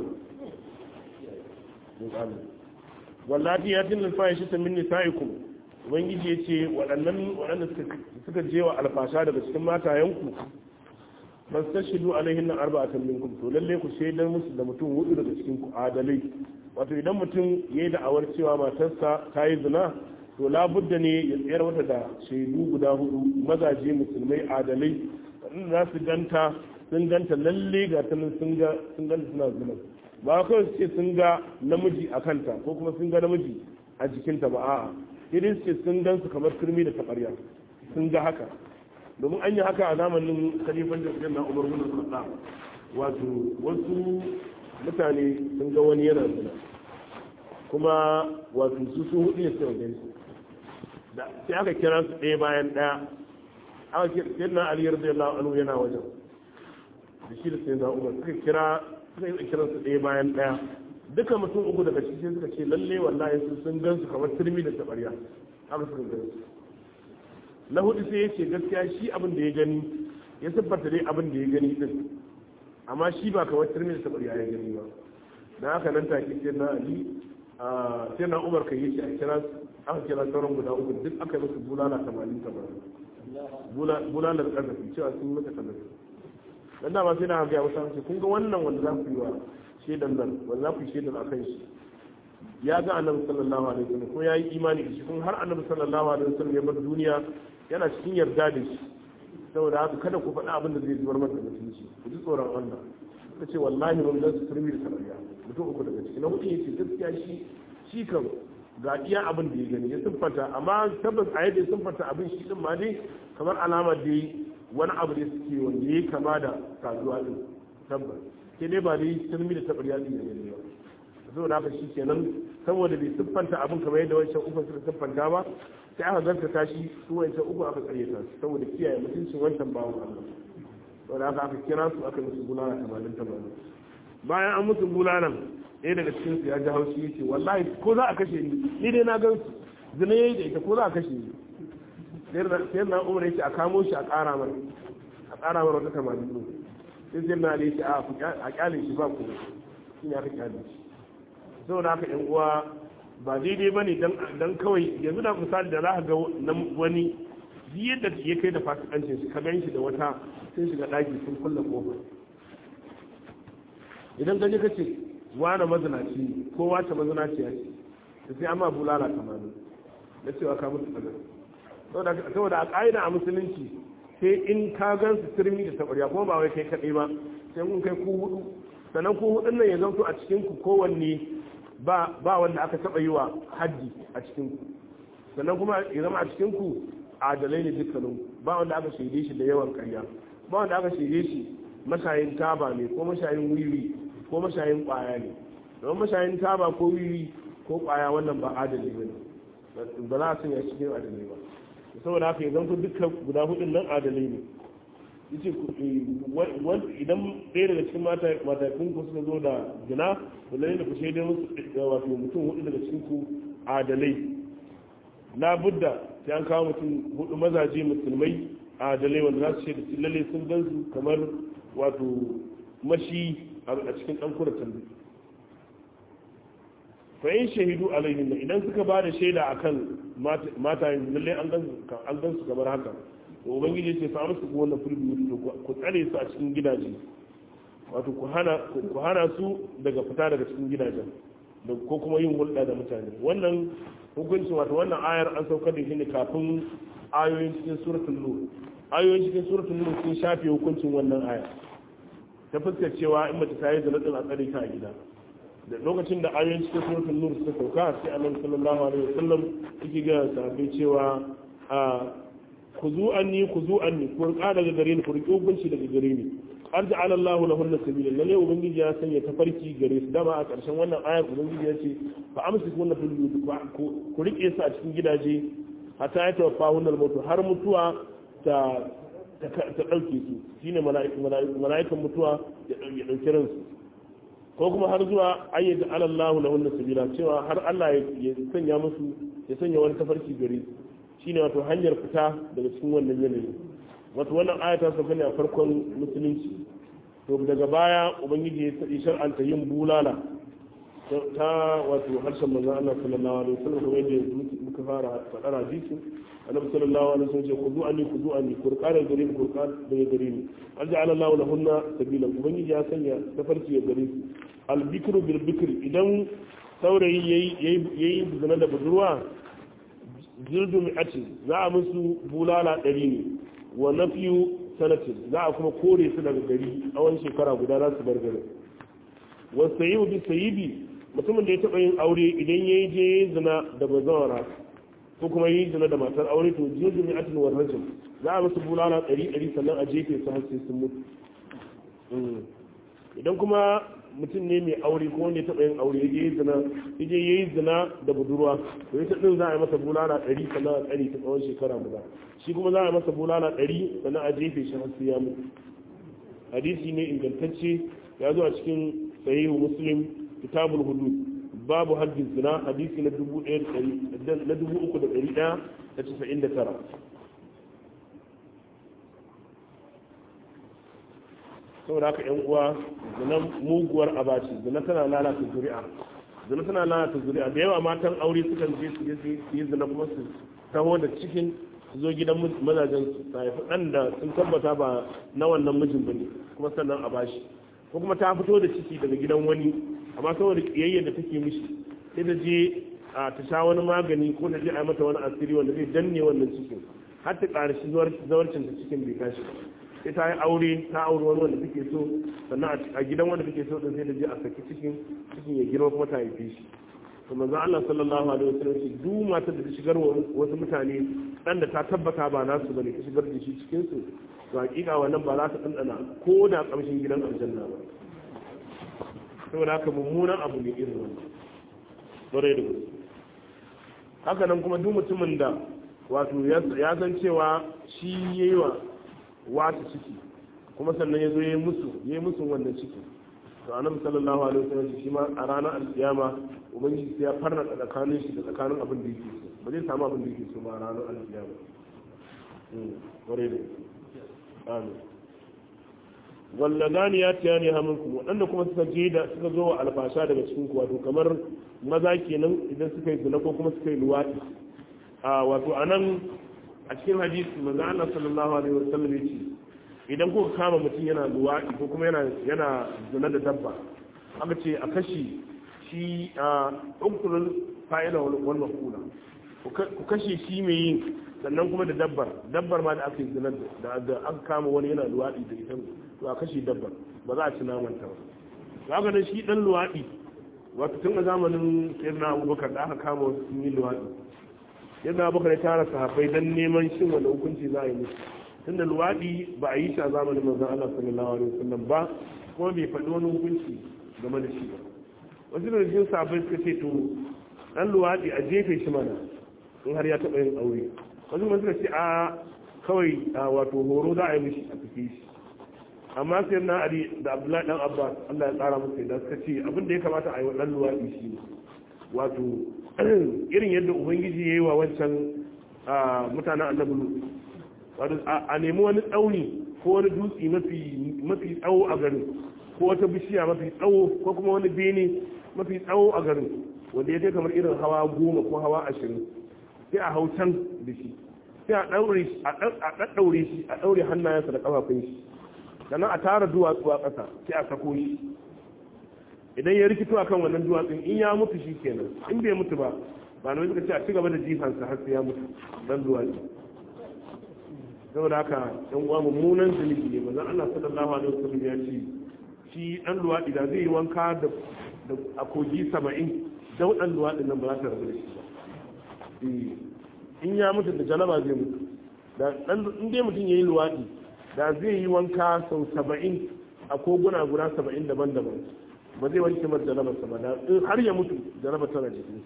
wallahi ya tin alfahishi ta min nisaikum ubangiji yace waɗannan waɗanda suka je wa alfasha daga cikin matayenku fastashidu alaihin arba'atan minkum to lalle ku shaidar musu da mutum hudu daga cikin ku adalai wato idan mutum yayi da awar cewa matarsa ta yi zina to labudda ne ya tsayar mata da shaidu guda hudu mazaje musulmai adalai waɗanda za su ganta sun ganta lalle ga ta sun ga sun ganta suna zina ba kawai su ce sun ga namiji a kanta ko kuma sun ga namiji a jikinta ba a'a irin su ce sun gan su kamar turmi da taɓarya sun ga haka domin an yi haka a zamanin khalifan da na umar bin khattab wato wasu mutane sun ga wani yana zina kuma wato su sun hudu ya sai wajen su sai aka kira su ɗaya bayan ɗaya aka kira na aliyar da yalla anu yana wajen da shi da sai na umar suka kira suka yi kira su ɗaya bayan ɗaya duka mutum uku daga cikin suka ce lalle wallahi su sun gan su kamar turmi da tabariya haka suka gan su na hudu sai ya ce gaskiya shi abin da ya gani ya tabbata dai abin da ya gani din amma shi ba kamar turmi da tabariya ya gani ba dan haka nan take sai na ali sai na umar kai yace a kira aka kira sauran guda uku duk aka yi musu bulala tamanin tamanin bulalar ƙarfafi cewa sun mata ƙarfafi dan dama sai na ga wasu hanci kun ga wannan wanda za ku yi wa shaidan nan wanda za ku yi shaidan akan shi ya ga annabi sallallahu alaihi wasallam ko yayi imani da shi kun har annabi sallallahu alaihi wasallam ya bar duniya yana cikin yarda da shi saboda haka kada ku faɗi abin da zai zubar masa mutunci ku ji tsoron Allah ka ce wallahi mun ga su turmi da sarariya mutum uku daga ciki na hudu yace gaskiya shi shi kan ga iya abin da ya gani ya siffanta amma tabbas a yadda ya siffanta abin shi din ma dai kamar alama dai wani abu da suke wanda ya kama da kasuwa din tabbas ke dai ba dai turmi da taɓarya din ya gani ba saboda haka shi kenan saboda bai siffanta abin kamar yadda wancan uku suka siffanta ba sai aka gaskata shi su wancan uku aka karyata su saboda kiyaye mutuncin wancan bawon Allah saboda haka aka kira su aka musu bulala tamanin tamanin bayan an musu bulalan ɗaya daga cikin su ya ji haushi yace wallahi ko za a kashe ni ni dai na gan su zina yayi da ita ko za a kashe ni sai na umar yace a kamo shi a ƙara mana a ƙara mana wata tamanin ɗin sai sai na yace a kyale shi ba ko shi ne aka kyale shi saboda haka yan uwa ba daidai bane dan kawai yanzu da misali da za ka ga wani yadda ya kai da fasikancin shi ka gan shi da wata sun shiga ɗaki sun kulle kofa idan gaji ka ce wane mazinaci ne ko wace mazinaci ya ce da sai amma bulala tamanin da cewa ka mutu tsagar saboda a ƙa'ida a musulunci sai in ka gan su turmi da taɓarya kuma ba wai kai kaɗai ba sai kun kai ku hudu sannan ku hudun nan ya zanto a cikin ku kowanne ba ba wanda aka taɓa yi wa haddi a cikin ku sannan kuma ya zama a cikin ku adalai ne dukkanin ba wanda aka shaide shi da yawan ƙarya ba wanda aka shaide shi mashayin taba ne ko mashayin wiwi ko mashayin kwaya ne don mashayin taba ko wiwi ko kwaya wannan ba adali ba ne ba za a sanya cikin adalai ba saboda haka idan ku dukkan guda hudun nan adalai ne yace idan ɗaya daga cikin matakun ku suka zo da gina to lalle ku shaidar musu wato mutum hudu daga cikin ku adalai na budda sai an kawo mutum hudu mazaje musulmai adalai wanda za su shaida lalle sun gan su kamar wato mashi a cikin ɗan kuratan fa in shahidu alaihin idan suka ba da shaida akan mata yin lalle an gan su kamar haka to ubangiji ce fa musu ko wannan fulbi ku tsare su a cikin gidaje wato ku hana ku hana su daga fita daga cikin gidajen da ko kuma yin hulɗa da mutane wannan hukunci wato wannan ayar an saukar da shi ne kafin ayoyin cikin suratul nur ayoyin cikin suratul nur sun shafe hukuncin wannan aya ta fuskar cewa in mace ta yi zina a tsare ta a gida da lokacin da ayoyin cikin suratul nur suka sauka sai annabi sallallahu alaihi wasallam yake ga sahabbai cewa a kuzu anni kuzu anni ku rika daga gare ni ku riki hukunci daga gare ni arja ala Allahu lahunna sabila lalle ubangiji ya sanya tafarki gare su dama a ƙarshen wannan ayar ubangiji ya ce fa amsiku na fil buyut ku rike su a cikin gidaje hatta ya tawaffa hunnal mutu har mutuwa ta ta ɗauke su shine mala'ikan mutuwa ya ɗauki ransu ko kuma har zuwa ayyada alallahu na wannan sabila cewa har Allah ya sanya musu ya sanya wani tafarki gare su shine wato hanyar fita daga cikin wannan yanayi wato wannan aya ta sauka ne a farkon musulunci to daga baya ubangiji ya tsadi shar'anta yin bulala ta wato harshen manzon Allah sallallahu alaihi wasallam kuma yadda muka fara faɗar hadisi annabi sallallahu alaihi wasallam ce kudu anni kudu anni kurqana gare ni kurqan daga gare ni an ja'ala Allahu lahunna sabila ubangiji ya sanya tafarki ya gare su al bikru bil bikri idan saurayi yayi yayi zina da budurwa jirdu mi'atin za a musu bulala ɗari ne wa nafiyu sanatin za a kuma kore su daga gari tsawon shekara guda za su bar garin wa sayibu bi sayibi mutumin da ya taɓa yin aure idan ya je zina da bazawara ko kuma yi zina da matar aure to jirgin mai atin wa rajin za a musu bulala ɗari ɗari sannan a jefe su har sai sun mutu idan kuma mutum ne mai aure ko wanda ya taɓa yin aure ya yi zina ya je ya yi zina da budurwa to ita ɗin za a yi masa bulala ɗari sannan a tsari ta tsawon shekara guda shi kuma za a yi masa bulala ɗari sannan a jefe shi har sai ya mutu hadisi ne ingantacce ya zo a cikin sahihu muslim kitabul hudud babu haddin zina hadisi na dubu na dubu uku da ɗari ɗaya da casa'in da tara saboda haka yan uwa zina muguwar abaci zina tana lalata zuri'a zina tana lalata zuri'a da yawa matan aure sukan je su yi zina kuma su taho da cikin su zo gidan mazajen su ta haifi ɗan da sun tabbata ba na wannan mijin bane kuma sannan a bashi ko kuma ta fito da ciki daga gidan wani amma saboda kiyayyar da take mishi sai da je a ta sha wani magani ko da je a mata wani asiri wanda zai danne wannan cikin har ta ƙarshi zawarcin ta cikin bai tashi sai ta yi aure ta aure wani wanda take so sannan a gidan wanda take so din sai da je a saki cikin cikin ya girma kuma ta haife shi to manzon Allah sallallahu alaihi wasallam shi duk matar da ta shigar wasu mutane dan da ta tabbata ba nasu bane ta shigar da shi cikin su to hakika wannan ba za ta dandana ko da kamshin gidan aljanna ba saboda haka mummunan abu ne irin wannan bare da gaske haka nan kuma duk mutumin da wato ya san cewa shi yayi wa wata ciki kuma sannan ya zo ya yi musu ya yi musu wannan ciki to annabi sallallahu alaihi wasallam shi ma a ranar alkiyama ubangiji sai ya farna tsakanin shi da tsakanin abin da yake so ba zai samu abin da yake so ba a ranar alkiyama ware da amin walladani ya tiya ne haminku waɗanda kuma suka je da suka zo wa alfasha daga cikin ku wato kamar maza kenan idan suka yi zina ko kuma suka yi luwaɗi a wato anan a cikin hadisi manzo Allah sallallahu alaihi wasallam ya ce idan kuka kama mutum yana luwaɗi ko kuma yana yana zina da dabba aka ce a kashi shi a ukturul fa'ila wal maqula ku kashe shi mai yin sannan kuma da dabbar dabbar ma da aka yi zina da aka kama wani yana luwaɗi da ita to a kashe dabbar ba za a ci naman ta ba haka da shi dan luwaɗi wato tun a zamanin sayyidina abubakar da aka kama wasu sun yi luwaɗi yadda abubakar ya tara sahabbai don neman shin wanda hukunci za a yi musu tunda luwaɗi ba a yi shi a zamanin manzon Allah sallallahu alaihi wasallam ba kuma bai faɗi wani hukunci game da shi ba wasu da cikin sahabbai suka ce to dan luwaɗi a jefe shi mana in har ya taɓa yin aure wasu kuma suka ce a kawai wato horo za a yi mishi a fice shi amma sai na ali da abdullahi dan abbas Allah ya tsara musu da suka ce abin da ya kamata a yi wa dan luwaɗi shi ne wato irin yadda ubangiji ya yi wa wancan mutanen annabi wato a nemi wani tsauni ko wani dutse mafi tsawo a garin ko wata bishiya mafi tsawo ko kuma wani bene mafi tsawo a garin wanda ya kai kamar irin hawa goma ko hawa ashirin sai a hau can da shi sai a ɗaɗɗaure shi a ɗaure hannayensa da ƙafafun shi sannan a tara duwatsu a ƙasa sai a sako shi idan ya rikito a kan wannan duwatsun in ya mutu shi kenan in bai mutu ba ba na suka ce a cigaba da jifansa har sai ya mutu dan duwatsu saboda haka yan uwa mummunan zunubi ne manzon Allah sallallahu alaihi wasallam ya ce shi dan luwadi da zai yi wanka da a kogi 70 daudan luwadin nan ba za ta rabu da shi ba in ya mutu da janaba zai mutu da dan in dai mutum yayi luwadi da zai yi wanka sau 70 a koguna guda 70 daban-daban ba zai wanke mata jarabarsa ba da in har ya mutu jarabar tana jikin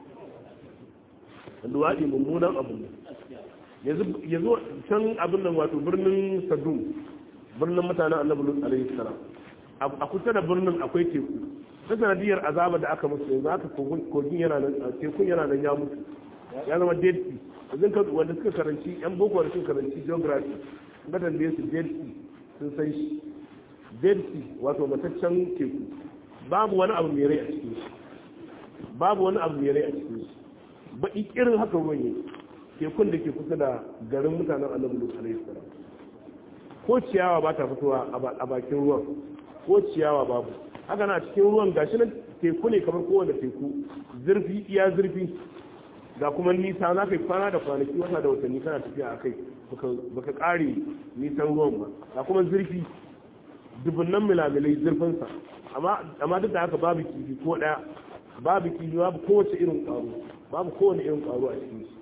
su luwaɗi mummunan abu ne ya zo can abin nan wato birnin sadum birnin mutanen annabi lut alaihi salam a kusa da birnin akwai teku ta sanadiyar azaba da aka musu yanzu haka kogin yana nan tekun yana nan ya mutu ya zama dead sea yanzu ka wanda suka karanci yan boko da suka karanci geography ga tambaye su dead sea sun san shi dead sea wato mataccen teku babu wani abu mai rai a cikin shi babu wani abu mai rai a cikin shi ba ikirin haka ruwan yi tekun da ke kusa da garin mutanen annabi lut alaihi salam ko ciyawa ba ta fitowa a bakin ruwan ko ciyawa babu haka na cikin ruwan gashi nan teku ne kamar kowane teku zurfi iya zurfi ga kuma nisa za ka yi kwana da kwanaki wata da watanni kana tafiya a kai baka kare nisan ruwan ba ga kuma zurfi dubunnan milamilai zurfinsa amma duk da haka babu kifi ko daya babu kifi babu kowace irin ƙwaro babu kowane irin ƙwaro a cikin shi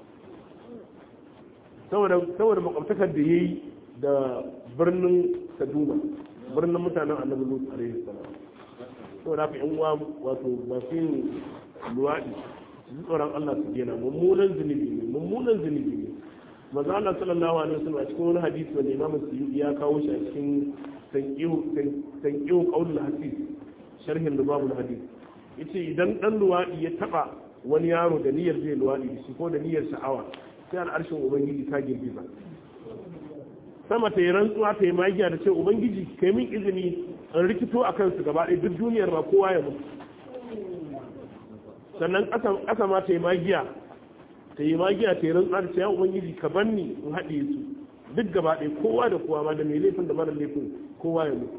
saboda makwabtakar da ya yi da birnin kaduna birnin mutanen annabi lut alaihi salam to da ka yan uwa wato masu yin luwaɗi su tsoron Allah su gena mummunan zunubi ne mummunan zunubi ne maza Allah sallallahu alaihi wasallam a cikin wani hadisi wanda Imam Suyuti ya kawo shi a cikin tanqihu qaulul hadith sharhin lubabul hadith yace idan dan luwaɗi ya taba wani yaro da niyyar zai luwaɗi da shi ko da niyyar sha'awa sai al'arshin ubangiji ta girgiza sama ta yi rantsuwa ta yi magiya da ce ubangiji kai min izini in rikito a kansu gaba ɗaya duk duniyar ma kowa ya mutu sannan ƙasa ma ta yi magiya ta yi magiya ta yi rantsuwa da ce ya ubangiji ka ban ni in haɗe su duk gaba ɗaya kowa da kowa ma da mai laifin da mara laifin kowa ya mutu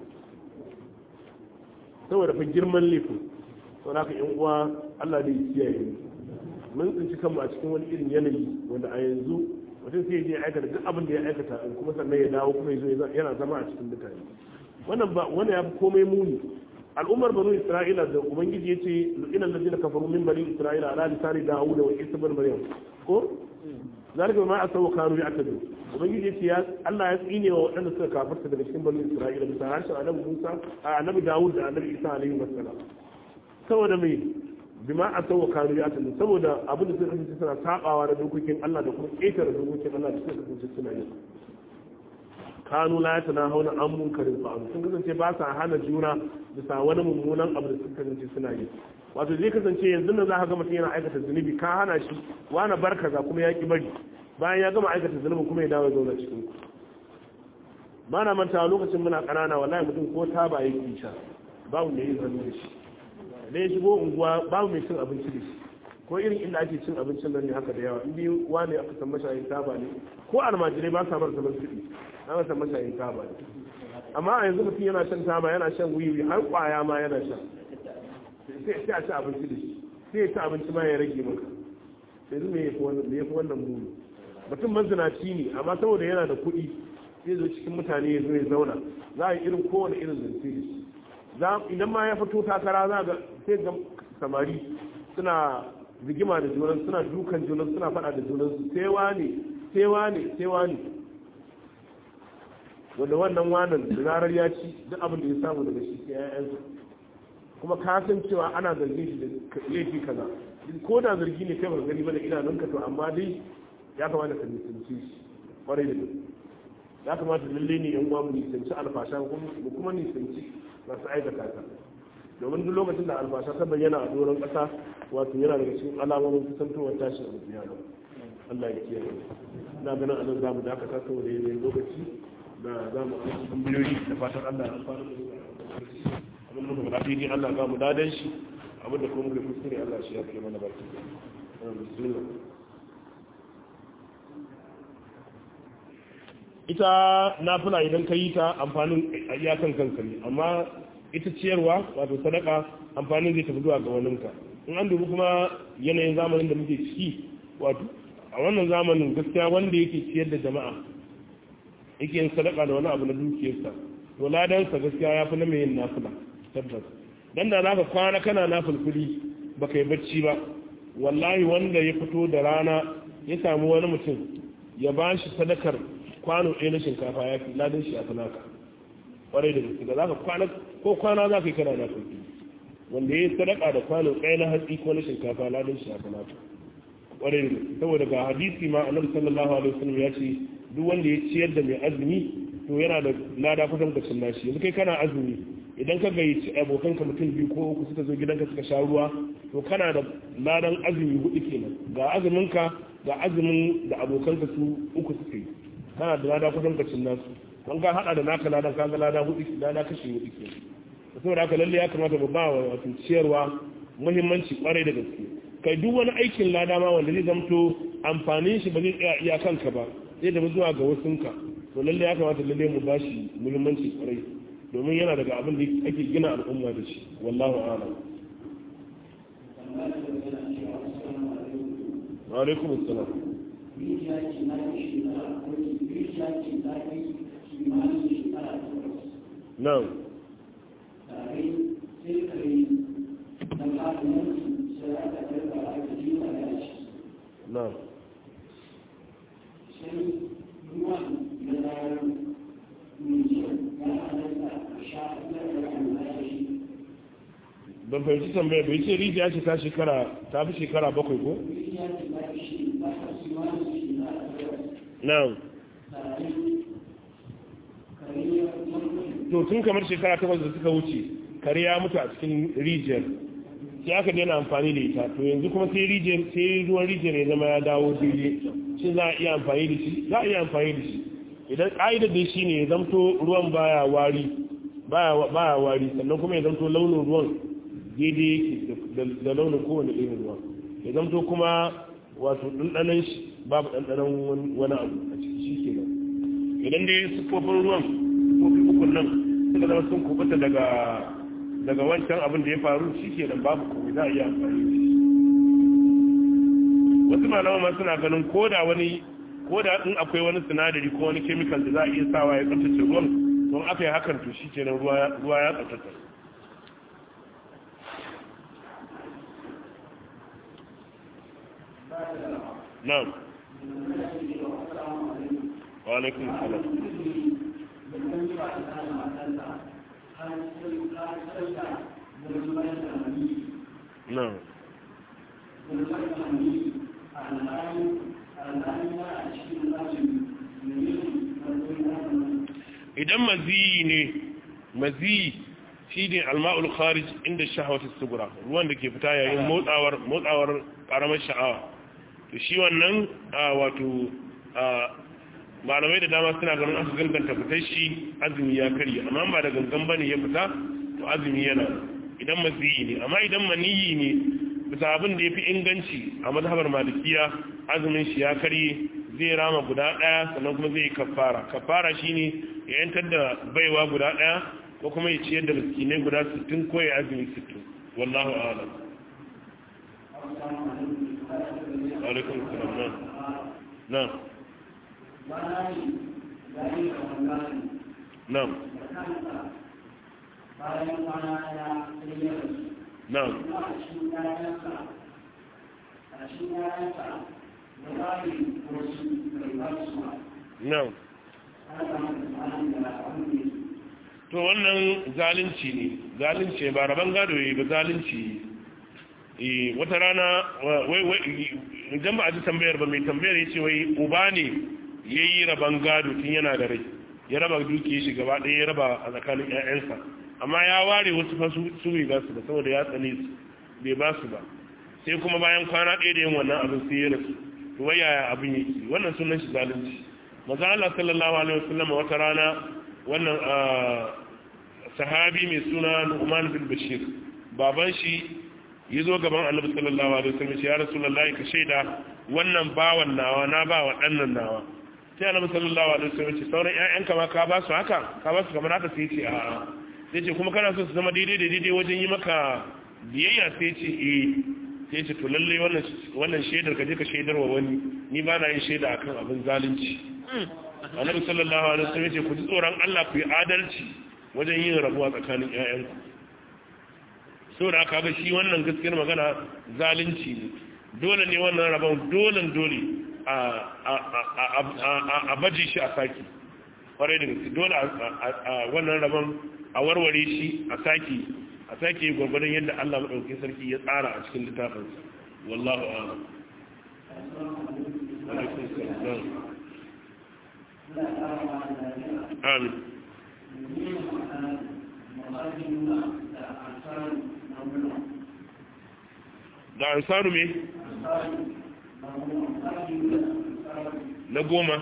saboda fa girman laifin saboda haka yan uwa Allah da ya kiyaye mun tsinci kanmu a cikin wani irin yanayi wanda a yanzu mutum sai je aikata duk abin da ya aikata in kuma sannan ya dawo kuma yazo yana zama a cikin mutane wannan ba wani ya fi komai muni al'ummar banu isra'ila da ubangiji ya ce ina ladina kafaru min bani isra'ila ala lisani dawud wa isa bin maryam ko zalika ma asawu kanu ya'tadu ubangiji ya ce ya Allah ya tsine wa waɗanda suka kafarta daga cikin banu isra'ila bisa harshen annabi Musa a annabi Dawud da annabi Isa alaihi wassalam saboda mai bima a sauwa kanu ya tanda saboda abin da suka kasance suna sabawa da dokokin Allah da kuma ƙetare dokokin Allah da suka kasance suna yi kanu la tana hauna an munkarin fa'alu sun kasance ba sa hana juna bisa wani mummunan abu da suka kasance suna yi wato zai kasance yanzu nan za ka ga mutum yana aikata zunubi ka hana shi wani barka za kuma ya ki bari bayan ya gama aikata zunubi kuma ya dawo zauna cikin ku ba na manta lokacin muna ƙanana wallahi mutum ko taba yake sha babu mai yin hannu da shi da ya shigo unguwa babu mai cin abinci da shi ko irin inda ake cin abincin nan ne haka da yawa inda wani aka san mashayin taba ne ko almajirai ba sa bar zaman kuɗi na san mashayin taba ne amma a yanzu mutum yana shan taba yana shan wiwi har kwaya ma yana shan sai a ci abinci da shi sai ya ci abinci ma ya rage maka sai zai ya fi wannan muni mutum mazinaci ne amma saboda yana da kuɗi zai zo cikin mutane ya zo ya zauna za a yi irin kowane irin zance da shi idan ma ya fito takara za ga sai ga samari suna rigima da junan suna dukan junan suna fada da junan su sai wane sai wane sai wane wanda wannan wanan da zarar ya ci duk abin da ya samu daga shi sai ƴaƴansa kuma ka san cewa ana zargin shi da laifi kaza ko da zargi ne kai ba gani ba da idanunka to amma dai ya kamata ka nisanci shi kwarai da gaske ya kamata lalle ne yan uwa mu nisanci alfasha kuma nisanci masu aikata ta domin duk lokacin da albasha ta bayyana a doron ƙasa wato yana daga cikin alamomin kusantowar tashin alƙiyama Allah ya kiyaye ina ganin anan zamu dakata saboda yanayin lokaci da za mu aiki tambayoyi da fatan Allah ya amfana da abin da muka faɗa daidai Allah za mu dadan shi abin da kuma muka kuskure Allah shi ya kai mana barki bismillah ita nafila idan ka yi ta amfanin iyakan kanka ne amma ita ciyarwa wato sadaka amfanin zai tafi zuwa ga waninka in an dubi kuma yanayin zamanin da muke ciki wato a wannan zamanin gaskiya wanda yake ciyar da jama'a yake yin sadaka da wani abu na dukiyarsa to ladansa gaskiya ya fi na mai yin nafila tabbas dan da zaka kwana kana nafilfili baka yi bacci ba wallahi wanda ya fito da rana ya samu wani mutum ya ba shi sadakar kwano ɗaya na shinkafa ya fi ladan shi a sanaka ƙwarai da gaske da za ka kwana ko kwana za ka yi kana na sauki wanda ya yi sadaka da kwano ɗaya na hatsi ko na shinkafa ladan shi a sanaka ƙwarai da gaske saboda ga hadisi ma annabi sallallahu alaihi wasallam ya ce duk wanda ya ciyar da mai azumi to yana da lada kusan da sunna shi yanzu kai kana azumi idan ka gayyaci abokanka mutum biyu ko uku suka zo gidanka suka sha ruwa to kana da ladan azumi hudu kenan ga azuminka ga azumin da abokanka su uku suka yi kana da lada kusan kacin nasu don ka hada da naka ladan ka ga lada hudu lada kashi hudu ke saboda haka lalle ya kamata mu ba wa wato ciyarwa muhimmanci kwarai da gaske kai duk wani aikin lada ma wanda zai zamto amfanin shi ba zai tsaya iya kanka ba zai da zuwa ga wasunka to lalle ya kamata lalle mu bashi muhimmanci kwarai domin yana daga abin da ake gina al'umma da shi wallahu a'lam wa alaikum assalam نعم نعم ban fahimci tambaya bai ce rijiya ce ta shekara ta fi shekara bakwai ko? na'am to tun kamar shekara takwas da suka wuce kare ya mutu a cikin rijiyar sai aka daina amfani da ita to yanzu kuma sai rijiyar sai ruwan rijiyar ya zama ya dawo daidai shi za a iya amfani da shi za a iya amfani da shi idan ƙa'idar da shi ne ya zamto ruwan baya wari baya wari sannan kuma ya zamto launin ruwan daidai yake da launin kowane irin ruwa ya zamto kuma wato ɗanɗanan shi babu ɗanɗanan wani abu a ciki shi ke nan idan dai siffofin ruwan siffofi ukun nan suka zama sun kubuta daga daga wancan abin da ya faru shi ke nan babu kuma za a iya amfani da shi wasu malama ma suna ganin ko da wani ko da in akwai wani sinadari ko wani chemical da za a iya sawa ya tsaftace ruwan don aka yi hakan to shi kenan ruwa ya tsaftace na'am wa alaikum salam na'am idan maziyi ne maziyi shi ne alma'ul kharij inda shahawatu sugura ruwan da ke fita yayin motsawar motsawar karamar sha'awa to shi wannan wato malamai da dama suna ganin aka ganganta fitar shi azumi ya karye amma ba da gangan bane ya fita to azumi yana idan maziyi ne amma idan maniyi ne bisa abin da ya fi inganci a mazhabar malikiya azumin shi ya karye zai rama guda ɗaya sannan kuma zai kafara kafara shine ya yantar da baiwa guda ɗaya ko kuma ya ciyar da miskinai guda 60 ko ya azumi 60 wallahu a'lam alaikum salam na na na na no to wannan zalunci ne zalunci ba rabon gado yi ba zalunci e wata rana wai wai idan ba a ji tambayar ba mai tambayar ya ce wai uba ne ya yi rabon gado tun yana da rai ya raba duki shi gaba ɗaya ya raba a tsakanin 'ya'yansa amma ya ware wasu fasu su bai ba su ba saboda ya tsane su bai ba su ba sai kuma bayan kwana ɗaya da yin wannan abin sai ya rasu to wai yaya abin yake wannan sunan shi zalunci maza Allah sallallahu alaihi wasallam wata rana wannan sahabi mai suna Nu'man bin Bashir baban shi ya zo gaban Annabi sallallahu alaihi wasallam ya Rasulullahi ka shaida wannan bawan nawa na ba wa dannan nawa sai Annabi sallallahu alaihi wasallam ce sauran ƴaƴanka ma ka ba su haka ka ba su kamar haka sai ce a'a sai ce kuma kana so su zama daidai da daidai wajen yi maka biyayya sai ce eh sai ce to lalle wannan wannan shaidar ka je ka shaidar wa wani ni ba na yin shaida akan abin zalunci annabi sallallahu alaihi wasallam ce ku ji tsoron Allah ku yi adalci wajen yin rabuwa tsakanin ƴaƴanku saboda haka ga shi wannan gaskiyar magana zalunci ne dole ne wannan rabon dole dole a a baje shi a saki kwarai da gaske dole a wannan rabon a warware shi a saki a sake gwagwadon yadda Allah maɗauki sarki ya tsara a cikin littafinsa wallahu a'lam alaikum salam amin da ansaru me na goma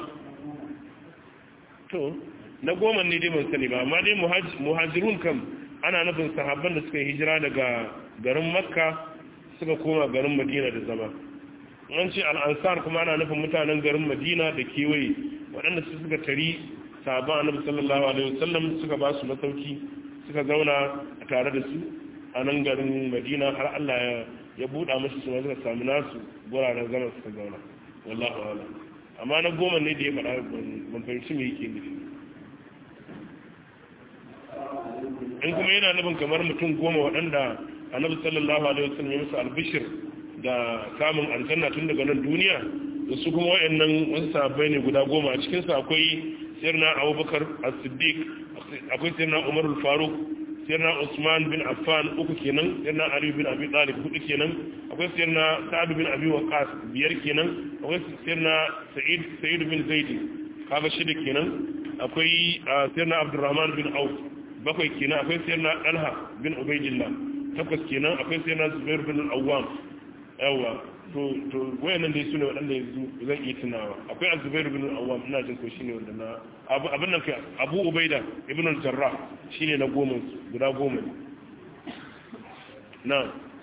to na goma ne dai ban sani ba amma dai muhajirun kam ana nufin sahabban da suka yi hijira daga garin makka suka koma garin madina da zama an ce al'ansar kuma ana nufin mutanen garin madina da kewaye waɗanda su suka tari sahabban annabi sallallahu alaihi wasallam suka ba su masauki suka zauna a tare da su a nan garin madina har allah ya buɗa musu su suka samu nasu guraren zama suka zauna wallahu a'lam amma na goma ne da ya faɗa ban fahimci me yake nufi in kuma yana nufin kamar mutum goma waɗanda annabi sallallahu alaihi wasallam ya musu albishir da samun aljanna tun daga nan duniya da su kuma wayannan wasu sahabbai ne guda goma a cikin su akwai sirna abubakar as-siddiq akwai sirna umar al-faruq sirna Usman bin Affan uku kenan sirna Ali bin Abi Talib hudu kenan akwai sirna Sa'ad bin Abi Waqqas biyar kenan akwai sirna Sa'id Sa'id bin Zaid kaga shida kenan akwai sirna Abdurrahman bin Auf bakwai kenan akwai sirna Talha bin Ubaydillah takwas kenan akwai sirna Zubair bin Al-Awwam yawa to to wayannan dai sune wadanda yanzu zan iya tunawa akwai Az-Zubair bin Al-Awwam ina jin ko shine wanda na abu abin nan kai Abu Ubaida ibn al-Jarrah shine na goma guda goma na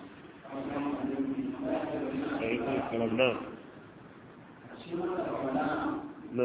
alaikum salam na na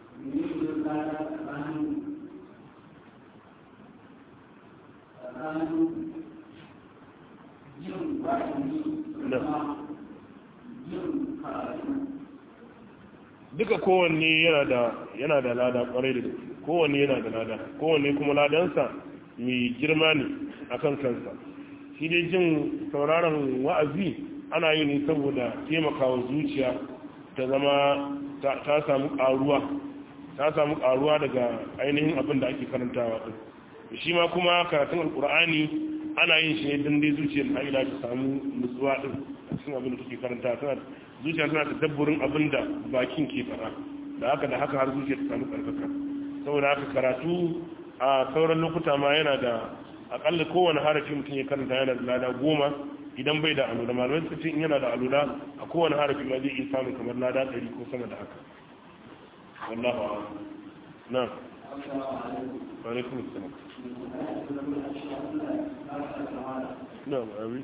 duka kowanne yana da yana da lada kwarai da kowanne yana da lada kowanne kuma ladansa mai girma ne akan kansa shi dai jin sauraron wa'azi ana yi ne saboda taimakawa zuciya ta zama ta samu karuwa ta samu karuwa daga ainihin abin da ake karantawa din shi ma kuma karatun alkur'ani ana yin shi ne don dai zuciyar haila ta samu nutsuwa din a cikin abin da take karanta tana zuciya tana da dabburin abin da bakin ke fara da haka da haka har zuciya ta samu karkaka saboda haka karatu a sauran lokuta ma yana da akalla kowane harafi mutum ya karanta yana da lada goma idan bai da alula malamai su in yana da alula a kowane harafi ma zai iya samun kamar lada ɗari ko sama da haka wallahu a'lam na alaikum assalam na'am amin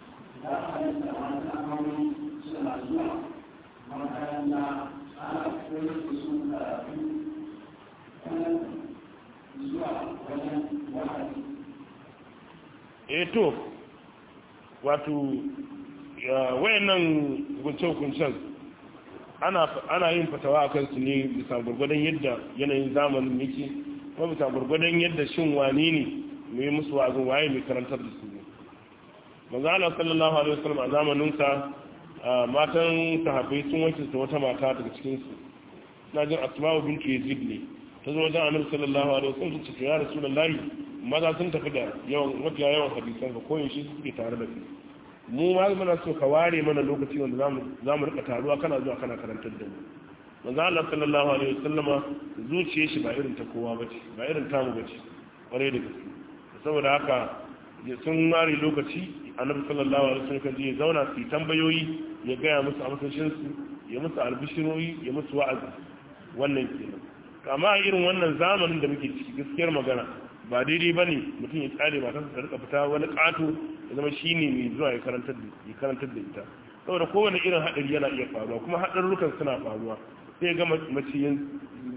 eh to wato wayannan hukunce-hukuncen ana yin fatawa a kansu ne bisa gurgudan yadda yanayin zamanin yake kuma bisa gurgudan yadda shin wani ne mai musu wa'azin waye mai karantar da su manzo Allah sallallahu alaihi wasallam a zamaninsa matan sahabbai sun wanke su wata mata daga cikin su na jin asma'u bintu yazid ne ta zo wajen annabi sallallahu alaihi wasallam ta ce ya rasulullahi maza sun tafi da yawan mafiya yawan hadisan ka koyin shi suke tare da su mu ma muna so ka ware mana lokaci wanda zamu zamu rika taruwa kana zuwa kana karantar da mu manzo Allah sallallahu alaihi wasallama zuciyar shi ba irin ta kowa bace ba irin tamu bace kware da gaske saboda haka sun ware lokaci annabi sallallahu alaihi wasallam kan je zauna su tambayoyi ya gaya musu amsoshin su ya musu albishiroyi ya musu wa'azi wannan kenan kama irin wannan zamanin da muke ciki gaskiyar magana ba daidai ba ne mutum ya tsare ba ta rika fita wani ƙato ya zama shi ne mai zuwa ya karantar da ita saboda kowane irin haɗari yana iya faruwa kuma haɗarurrukan suna faruwa sai ga mace yin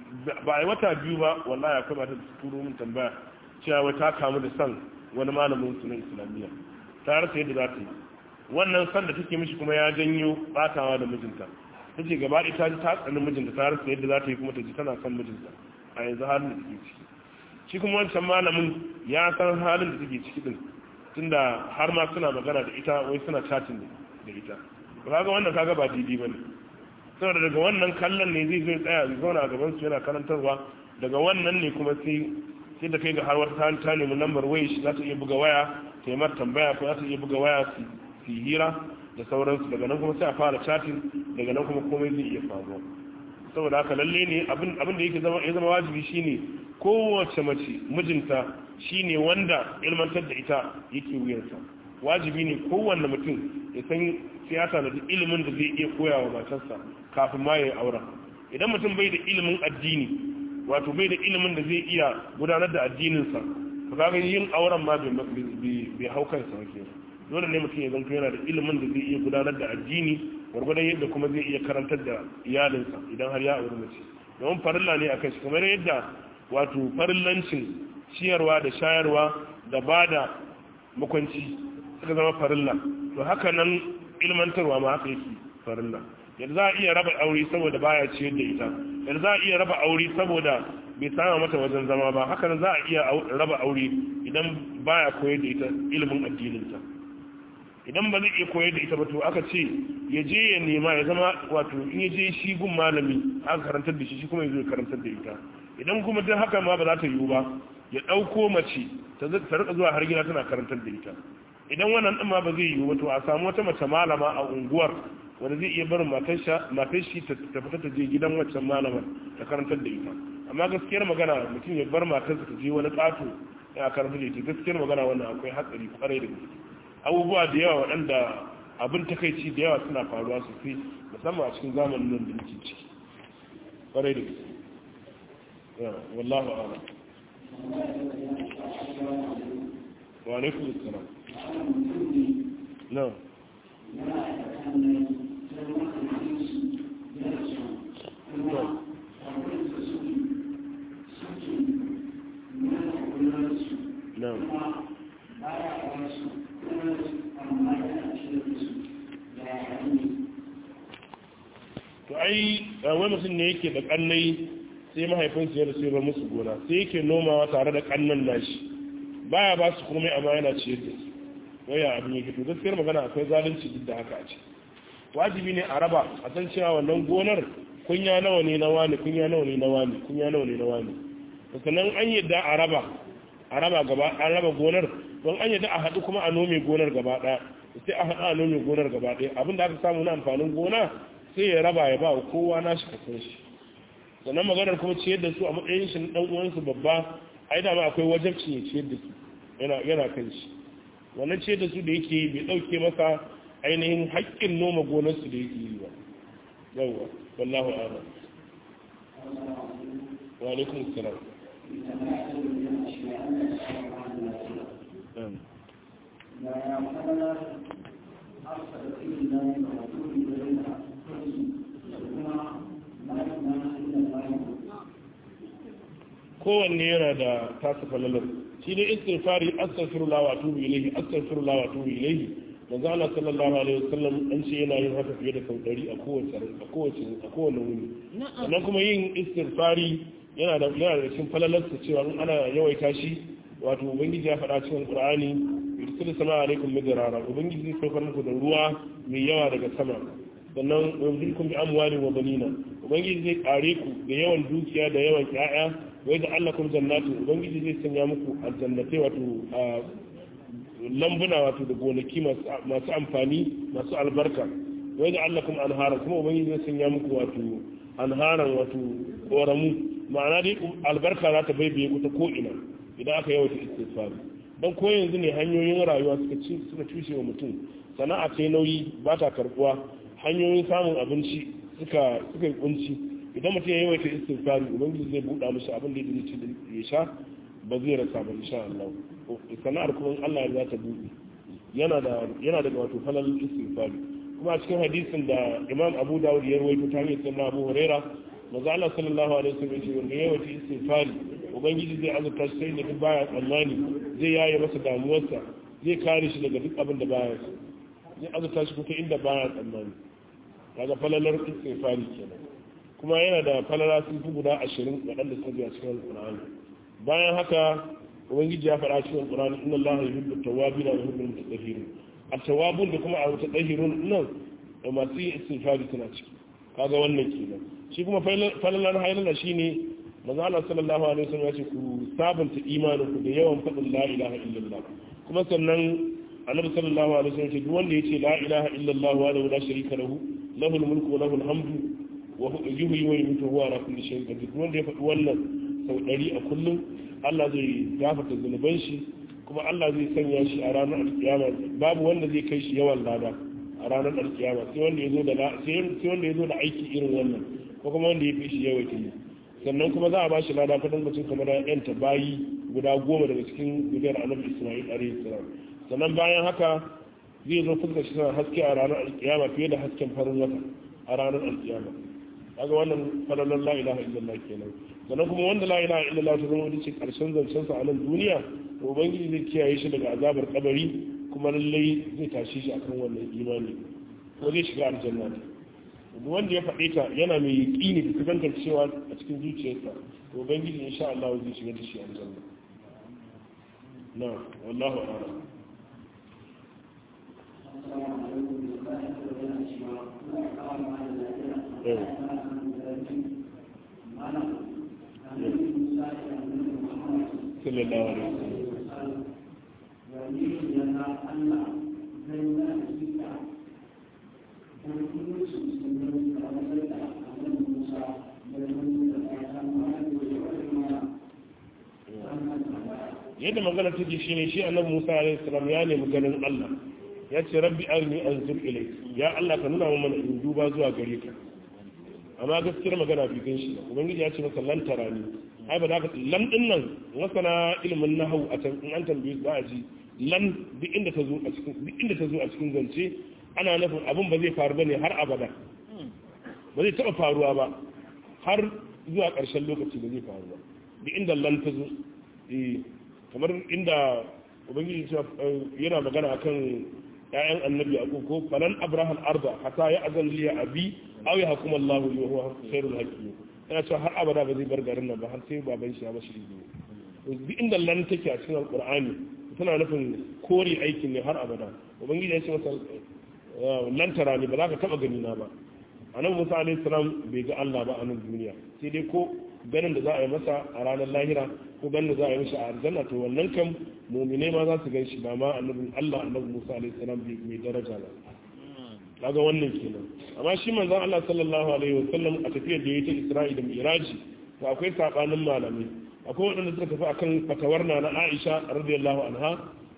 ba a yi wata biyu ba wallahi akwai mata da turo min tambaya cewa ta kamu da san wani malamin su na islamiyya ta rasa yadda za ta yi wannan san da take mishi kuma ya janyo batawa da mijinta ta ce gaba ɗaya ta ji ta tsani mijinta ta rasa yadda za ta yi kuma ta ji tana son mijinta a yanzu halin da take ciki shi kuma wancan malamin ya san halin da take ciki din tunda har ma suna magana da ita wai suna chatin da ita kaga wannan kaga ba daidai bane saboda daga wannan kallon ne zai zai tsaya zai zauna a gaban su yana karantarwa daga wannan ne kuma sai sai da kai ga har wata ta nemi lambar waya shi za ta iya buga waya ta yi mata tambaya ko za ta iya buga waya su hira da sauransu daga nan kuma sai a fara chatin daga nan kuma komai zai iya faruwa saboda haka lalle ne abin da yake zama ya zama wajibi shine kowace mace mijinta shine wanda ilmantar da ita yake wuyarsa wajibi ne kowanne mutum ya san siyasa da ilimin da zai iya koya wa matarsa kafin ma ya yi auren idan mutum bai da ilimin addini wato bai da ilimin da zai iya gudanar da addininsa to kaga yin auren ma bai hau kansa wake dole ne mutum ya zanto yana da ilimin da zai iya gudanar da addini gwargwadon yadda kuma zai iya karantar da iyalinsa idan har ya auri mace domin farilla ne akan shi kamar yadda wato farillancin ciyarwa da shayarwa da ba da makwanci suka zama farilla to haka nan ilmantarwa ma haka yake farilla yadda za a iya raba aure saboda baya ciyar da ita yadda za a iya raba aure saboda bai sama mata wajen zama ba haka nan za a iya raba aure idan baya koyar da ita ilimin addininta idan ba zai iya koyar da ita ba to aka ce ya je ya nema ya zama wato in ya je shi gun malami aka karantar da shi shi kuma ya zo ya karantar da ita idan kuma duk haka ma ba za ta yiwu ba ya ɗauko mace ta rika zuwa har gida tana karantar da ita idan wannan ɗin ma ba zai yiwu to a samu wata mace malama a unguwar wanda zai iya barin matar shi ta fita ta je gidan waccan malamar ta karantar da ita amma gaskiyar magana mutum ya bar matarsa ta je wani ƙato ya karantar da ita gaskiyar magana wannan akwai hatsari kwarai da gaske abubuwa da yawa waɗanda abin takaici da yawa suna faruwa sosai musamman a cikin zamanin nan da muke ciki kwarai da gaske wallahu a'lam wa alaikum assalam no no no to ai wani mutum ne yake da kannai sai mahaifinsu ya rasu ba musu gona sai yake nomawa tare da kannan nashi baya ba su komai amma yana ciyar da su waya abin yake to gaskiyar magana akwai zalunci duk da haka a ce wajibi ne a raba a san cewa wannan gonar kunya nawa ne na wani kunya nawa ne na wani kunya nawa ne na wani sannan an yadda a raba a raba gaba an raba gonar don an yadda a haɗu kuma a nome gonar gaba ɗaya sai a haɗu a nome gonar gaba ɗaya abin da aka samu na amfanin gona sai ya raba ya ba wa kowa nashi kasan shi sannan maganar kuma ciyar da su a matsayin shi dan uwansu babba ai da ma akwai wajabcin ya ciyar da su yana yana kan shi wannan ciyar da su da yake yi bai dauke masa ainihin haƙƙin noma gonar su da yake yi ba yawa wallahu a'lam wa alaikum assalam kowanne yana da tasa falalar shi ne istighfari astaghfirullah wa atubu ilayhi astaghfirullah wa atubu ilayhi manzo Allah sallallahu alaihi wasallam an ce yana yin haka fiye da sau 100 a kowace a kowace a kowane wuni sannan kuma yin istighfari yana da yana da cikin falalar sa cewa in ana yawaita shi wato ubangiji ya faɗa cikin qur'ani yursilu sama alaikum midrara ubangiji zai saukar muku da ruwa mai yawa daga sama sannan yumdikum bi amwalin wa banina ubangiji zai kare ku da yawan dukiya da yawan ƴaƴa wai da Allah kuma jannatu ubangiji zai sanya muku aljannatai wato lambuna wato da gonaki masu amfani masu albarka wai da Allah kuma anhara kuma ubangiji zai sanya muku wato anharan wato koramu ma'ana dai albarka za ta baibaye ku ta ko'ina idan aka yawaita istighfar don ko yanzu ne hanyoyin rayuwa suka ci suka cushe wa mutum sana'a ce nauyi ba ta karbuwa hanyoyin samun abinci suka suka yi kunci idan mutum ya yawaita istighfari ubangiji zai buɗa mishi abin da yake ci ya sha ba zai rasa ba insha Allah sana'ar kuma Allah ya ta buɗe yana da yana da wato falal istighfari kuma a cikin hadisin da Imam Abu Dawud ya rawaito ta hanyar sunna Abu Huraira manzo Allah sallallahu alaihi wasallam ya ce wanda ya yawaita istighfari ubangiji zai azurta shi sai da duk baya tsammani zai yaye masa damuwarsa zai kare shi daga duk abin da baya so zai azurta shi kuka inda baya tsammani kaga falalar istighfari kenan kuma yana da falala sun fi guda ashirin waɗanda suka biya cikin alƙur'ani bayan haka ubangiji ya faɗa cikin alƙur'ani inna allaha yuhibbu tawwabin wa yuhibbu al-mutatahhirin at-tawwabun da kuma al-mutatahhirun nan da masu yin istighfari suna ciki kaga wannan kenan shi kuma falalar hailala shine manzo Allah sallallahu alaihi wasallam ya ce ku sabunta imanin ku da yawan faɗin la ilaha illallah kuma sannan annabi sallallahu alaihi wasallam ya ce duk wanda ya ce la ilaha illallah wa la sharika lahu lahul mulku wa lahul hamdu wa yuhyi wa yumiitu huwa ala kulli shay'in qadir wanda ya faɗi wannan sau ɗari a kullum Allah zai gafarta zunuban shi kuma Allah zai sanya shi a ranar alkiyama babu wanda zai kai shi yawan lada a ranar alkiyama sai wanda ya zo da sai wanda ya zo da aiki irin wannan ko kuma wanda ya fi shi yawaita yi sannan kuma za a ba shi lada kudin mutum kamar yanta bayi guda goma daga cikin gudiyar annabi Isma'il alaihi salam sannan bayan haka zai zo fuskar shi tana haske a ranar alkiyama fiye da hasken farin wata a ranar alkiyama kaga wannan falalan la ilaha illallah kenan sannan kuma wanda la ilaha illallah ta zama wata ce karshen zancen sa a nan duniya to ubangiji zai kiyaye shi daga azabar kabari kuma lallai zai tashi shi akan wannan imani ko zai shiga aljanna duk wanda ya faɗe ta yana mai yaƙini da kusantar cewa a cikin zuciyarsa to ubangiji insha Allah zai shiga da shi aljanna na wallahu a'lam sallallahu alaihi wasallam yadda magana take shine shi annabi Musa alaihi salam ya nemi ganin Allah ya ce rabbi arni anzur ilayk ya Allah ka nuna mana in duba zuwa gare ka amma gaskiyar magana bi gan shi ubangiji ya ce masa lan tarani ai ba za ka lan din nan masana ilimin nahwu a can in an tambaye za a ji lan duk inda ta zo a cikin duk inda ta zo a cikin zance ana nufin abin ba zai faru bane har abada ba zai taba faruwa ba har zuwa ƙarshen lokaci ba zai faru ba duk inda lan ta zo eh kamar inda ubangiji yana magana akan ƴaƴan annabi a ko falan abraham arba hatta ya azan liya abi aw ya hukuma Allah wa huwa khairul hakim yana cewa har abada ba zai bar garin nan ba har sai baban shi ya bashi izini duk inda lan take a cikin alqur'ani tana nufin kore aikin ne har abada ubangiji ya ce masa lan tara ne ba za ka taba gani na ba annabi Musa alaihi salam bai ga Allah ba a nan duniya sai dai ko ganin da za a yi masa a ranar lahira ko ganin da za a yi masa a aljanna to wannan kam mumine ma za su gan shi ba ma annabin Allah annabi Musa alaihi salam mai daraja ba kaga wannan kenan amma shi manzon Allah sallallahu alaihi wasallam a tafiyar da yayi ta Isra'i da Mi'raji to akwai sabanin malamai akwai waɗanda suka tafi akan fatawar na na Aisha radiyallahu anha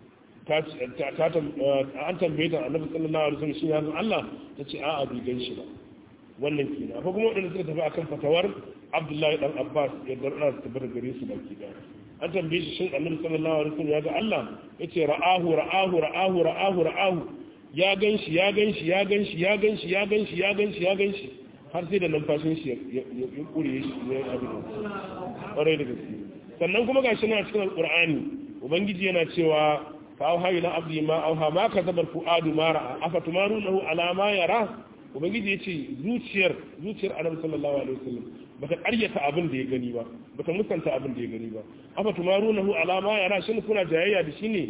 ta ta an tambaye ta annabi sallallahu alaihi wasallam shi ya Allah ta ce a'a bai gan shi ba wannan kenan akwai kuma waɗanda suka tafi akan fatawar abdullahi dan abbas ya darda su tabbata gare su baki da an tambaye shi shin annabi sallallahu alaihi wasallam ya ga Allah yace ra'ahu ra'ahu ra'ahu ra'ahu ra'ahu ya ganshi ya ganshi ya ganshi ya ganshi ya ganshi ya ganshi ya ganshi har sai da numfashin shi ya kure shi ya abin ƙwarai da gaske sannan kuma gashi na cikin alqur'ani ubangiji yana cewa fa auha ila abdi ma auha ma kazabar fuadu ma ra'a afatumarunahu ala ma yara ubangiji yace zuciyar zuciyar annabi sallallahu alaihi wasallam bata ƙaryata abin da ya gani ba bata musanta abin da ya gani ba afa tumarunahu ala ma yara shin kuna jayayya da shi ne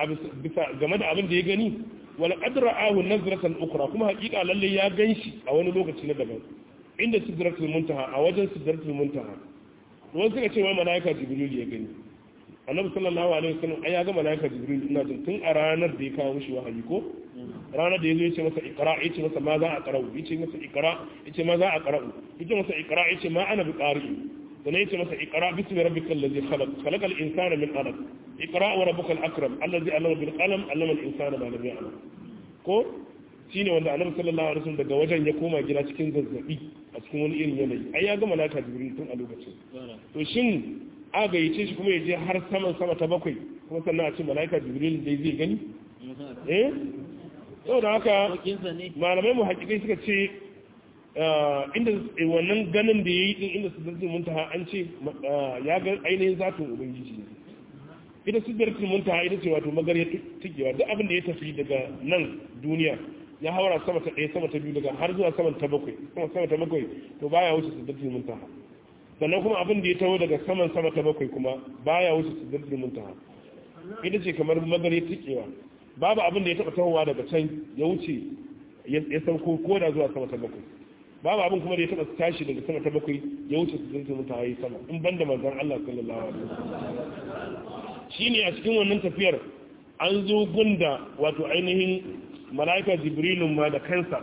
bisa game da abin da ya gani wala qad ra'ahu nazratan ukhra kuma hakika lalle ya ganshi a wani lokaci na daban inda sidratul muntaha a wajen sidratul muntaha wani suka ce wai malaika jibril ya gani annabi sallallahu alaihi wasallam ai ya ga malaika jibril ina jin tun a ranar da ya kawo mishi wahayi ko ranar da ya zo ya ce masa ikra ya ce masa ma za a qara'u ya ce masa ikra ya ce ma za a qara'u ya ce masa ikra ya ce ma ana bi qari sannan ya ce masa ikra bismi rabbikal ladzi khalaq khalaqal insana min alaq ikra wa rabbukal akram allazi allama bil qalam allama al insana ma lam ya'lam ko shine wanda annabi sallallahu alaihi wasallam daga wajen ya koma gida cikin zazzabi a cikin wani irin yanayi ai ya ga malaka jibril tun a lokacin to shin a gayyace shi kuma ya je har saman sama ta bakwai kuma sannan a ce malaka jibril dai zai gani eh yau da haka malamai mu hakikai suka ce inda wannan ganin da ya yi din inda sidratul muntaha an ce ya ga ainihin zatin ubangiji ne ita sidratul muntaha ita ce wato magarya tikewa duk abin da ya tafi daga nan duniya ya haura sama ta ɗaya sama ta biyu daga har zuwa saman ta bakwai sama sama ta bakwai to baya wuce sidratul muntaha sannan kuma abin da ya taho daga saman sama ta bakwai kuma baya wuce sidratul muntaha ita ce kamar magarya tikewa babu abin da ya taɓa tahowa daga can ya wuce ya sauko ko da zuwa sama ta bakwai babu abin kuma da ya taɓa tashi daga sama ta bakwai ya wuce su zinta mutawa yi sama in banda manzan Allah sallallahu alaihi wasallam shine a cikin wannan tafiyar an zo gunda wato ainihin mala'ika jibrilun ma da kansa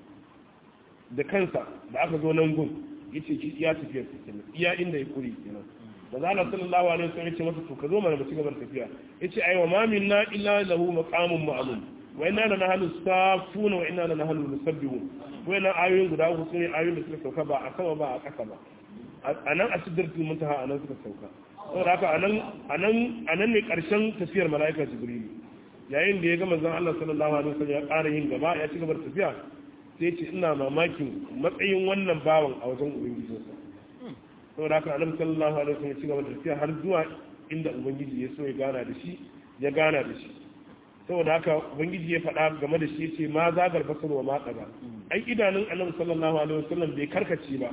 da kansa da aka zo nan gun yace ki iya tafiyar kenan iya inda ya kuri kenan da zala sallallahu alaihi wasallam yace masa to ka zo mana mu ci gaba da tafiya yace ai wa ma minna illa lahu maqamun ma'lum wa inna lana nahnu safuna wa inna lana nahnu musabbihun wayannan ayoyin guda uku sune ayoyin da suka sauka ba a sama ba a ƙasa ba anan a sidratul muntaha anan suka sauka saboda haka anan anan anan ne karshen tafiyar malaika jibril yayin da ya ga manzon Allah sallallahu alaihi wasallam ya ƙara yin gaba ya ci gaba da tafiya sai ce ina mamakin matsayin wannan bawan a wajen ubangijinsa saboda haka annabi sallallahu alaihi wasallam ya ci gaba da tafiya har zuwa inda ubangiji ya so ya gana da shi ya gana da shi saboda haka ubangiji ya faɗa game da shi ce ma zagar basar wa matsa ba ai idanun annabi sallallahu alaihi wasallam bai karkace ba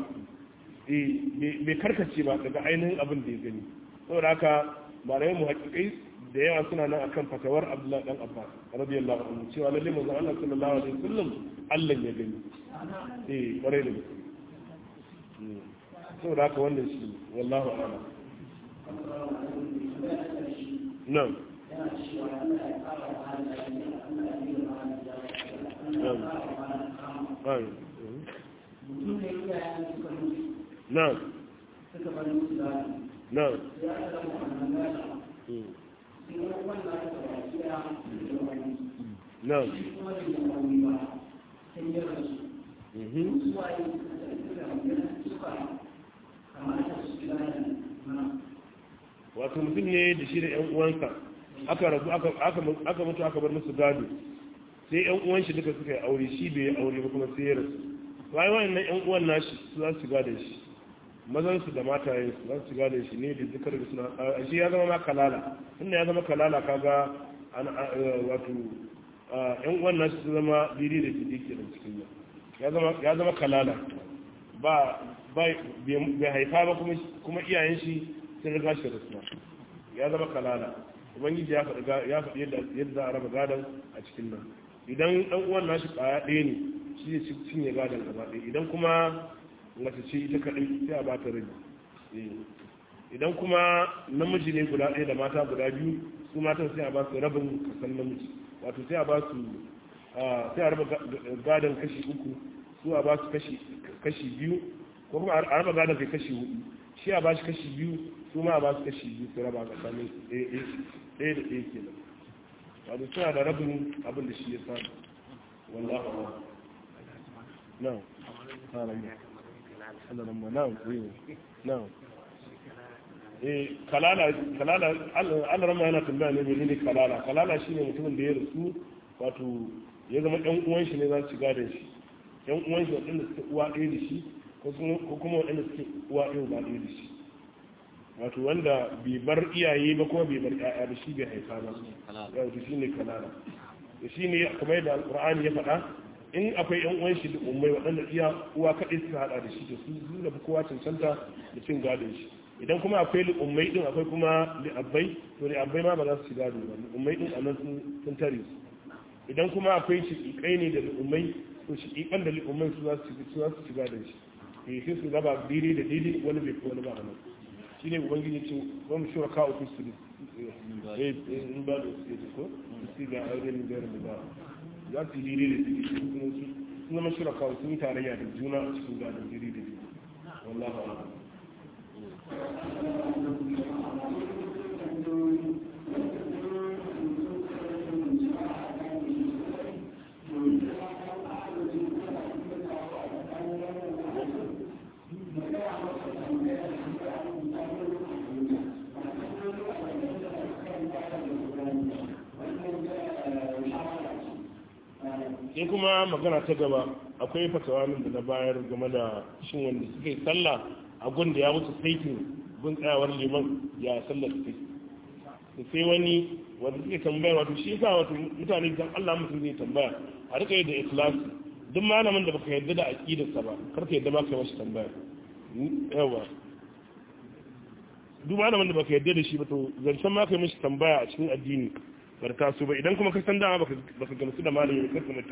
eh bai karkace ba daga ainihin abin da ya gani saboda haka malamai mu hakikai da yawa suna nan akan fatawar Abdullahi dan Abbas radiyallahu anhu cewa lalle manzo Allah sallallahu alaihi wasallam Allah ya gani eh kwarai da gaske saboda haka wannan shi wallahu a'lam nan yana cewa Allah ya fara ba da lafiya Allah ya yi ba da lafiya Allah ya fara ba da kama ai mutum ne iyayen suka mutu nan suka bar musu gado nan sai aka gama wannan gado mm, sai wani wanda aka gaba gida da wani nan shi kuma da ya aure ba sai ya rasu mhm, su waye suka suka suka kamata su gida na wato mutum ne da shi da yan uwansa aka rabu aka aka aka mutu aka bar musu gado sai yan uwan shi duka suka yi aure shi bai yi aure ba kuma sai ya rasu bayan wannan yan uwan nashi su za su gada shi mazan su da matayen su za su gada shi ne da zikar da suna a shi ya zama ma kalala inda ya zama kalala kaga an wato yan uwan nashi su zama diri da fidi ke da cikin nan ya zama ya zama kalala ba bai haifa ba kuma kuma iyayen shi sun riga shi rasuwa ya zama kalala ubangiji ya faɗi ya faɗi yadda yadda za a raba gadon a cikin nan idan ɗan uwan nashi ƙwaya ɗaya ne shi ne cinye gadon gaba ɗaya idan kuma mace ce ita kaɗai sai a bata rabi idan kuma namiji ne guda ɗaya da mata guda biyu su matan sai a ba su rabin kasan namiji wato sai a ba su sai a raba gadon kashi uku su a ba su kashi biyu ko kuma a raba gadon kai kashi hudu shi a ba shi kashi biyu su ma a ba su kashi biyu su raba tsakanin ɗaya da ɗaya ke nan wato suna da rabin abin da shi ya samu wallahu a'lam na'am na'am na'am eh kalala kalala Allah rama yana tambaya ne menene kalala kalala shine mutumin da ya rasu wato ya zama ɗan uwan shi ne za su gada shi ɗan uwan shi waɗanda suke uwa ɗaya da shi ko kuma waɗanda suke uwa ɗaya ba ɗaya da shi wato wanda bai bar iyaye ba kuma bai bar ƴaƴa ba shi bai haifa ba yau to shine kalala to shine kamar yadda alqur'ani ya faɗa in akwai ƴan uwan shi da ummai waɗanda iya uwa kaɗai suka haɗa da shi to su su da kowa cancanta da cin gadon shi idan kuma akwai li'ummai din akwai kuma li'abbai to li'abbai ma ba za su ci gado ba li'ummai din a nan sun tare su idan kuma akwai shiƙiƙai ne da li'ummai to shiƙiƙan da li'ummai su za su ci gadon shi eh sai su raba dili da dili wani bai fi wani ba a nan shi ne ubangiji ce wani shura ka ofis su eh in ba da su ko su ga aure ne da ba za su yi dili da dili sun zama shura ka sun yi tarayya da juna a cikin gadon dili da dili wallahu a'lam sai kuma magana ta gaba akwai fatawa min da na bayar game da shin wanda suka yi sallah a gun da ya mutu saitin gun tsayawar liman ya sallar su da sai wani wanda suke tambaya wato shi yasa wato mutane dan Allah mutum zai tambaya a rika da ikhlasi duk malamin da baka yarda da aqidarsa ba kar ka yarda ba kai masa tambaya yawa duk malamin da baka yarda da shi ba to zancen ma kai mishi tambaya a cikin addini barka su ba idan kuma ka san dama baka gamsu da malami kar ka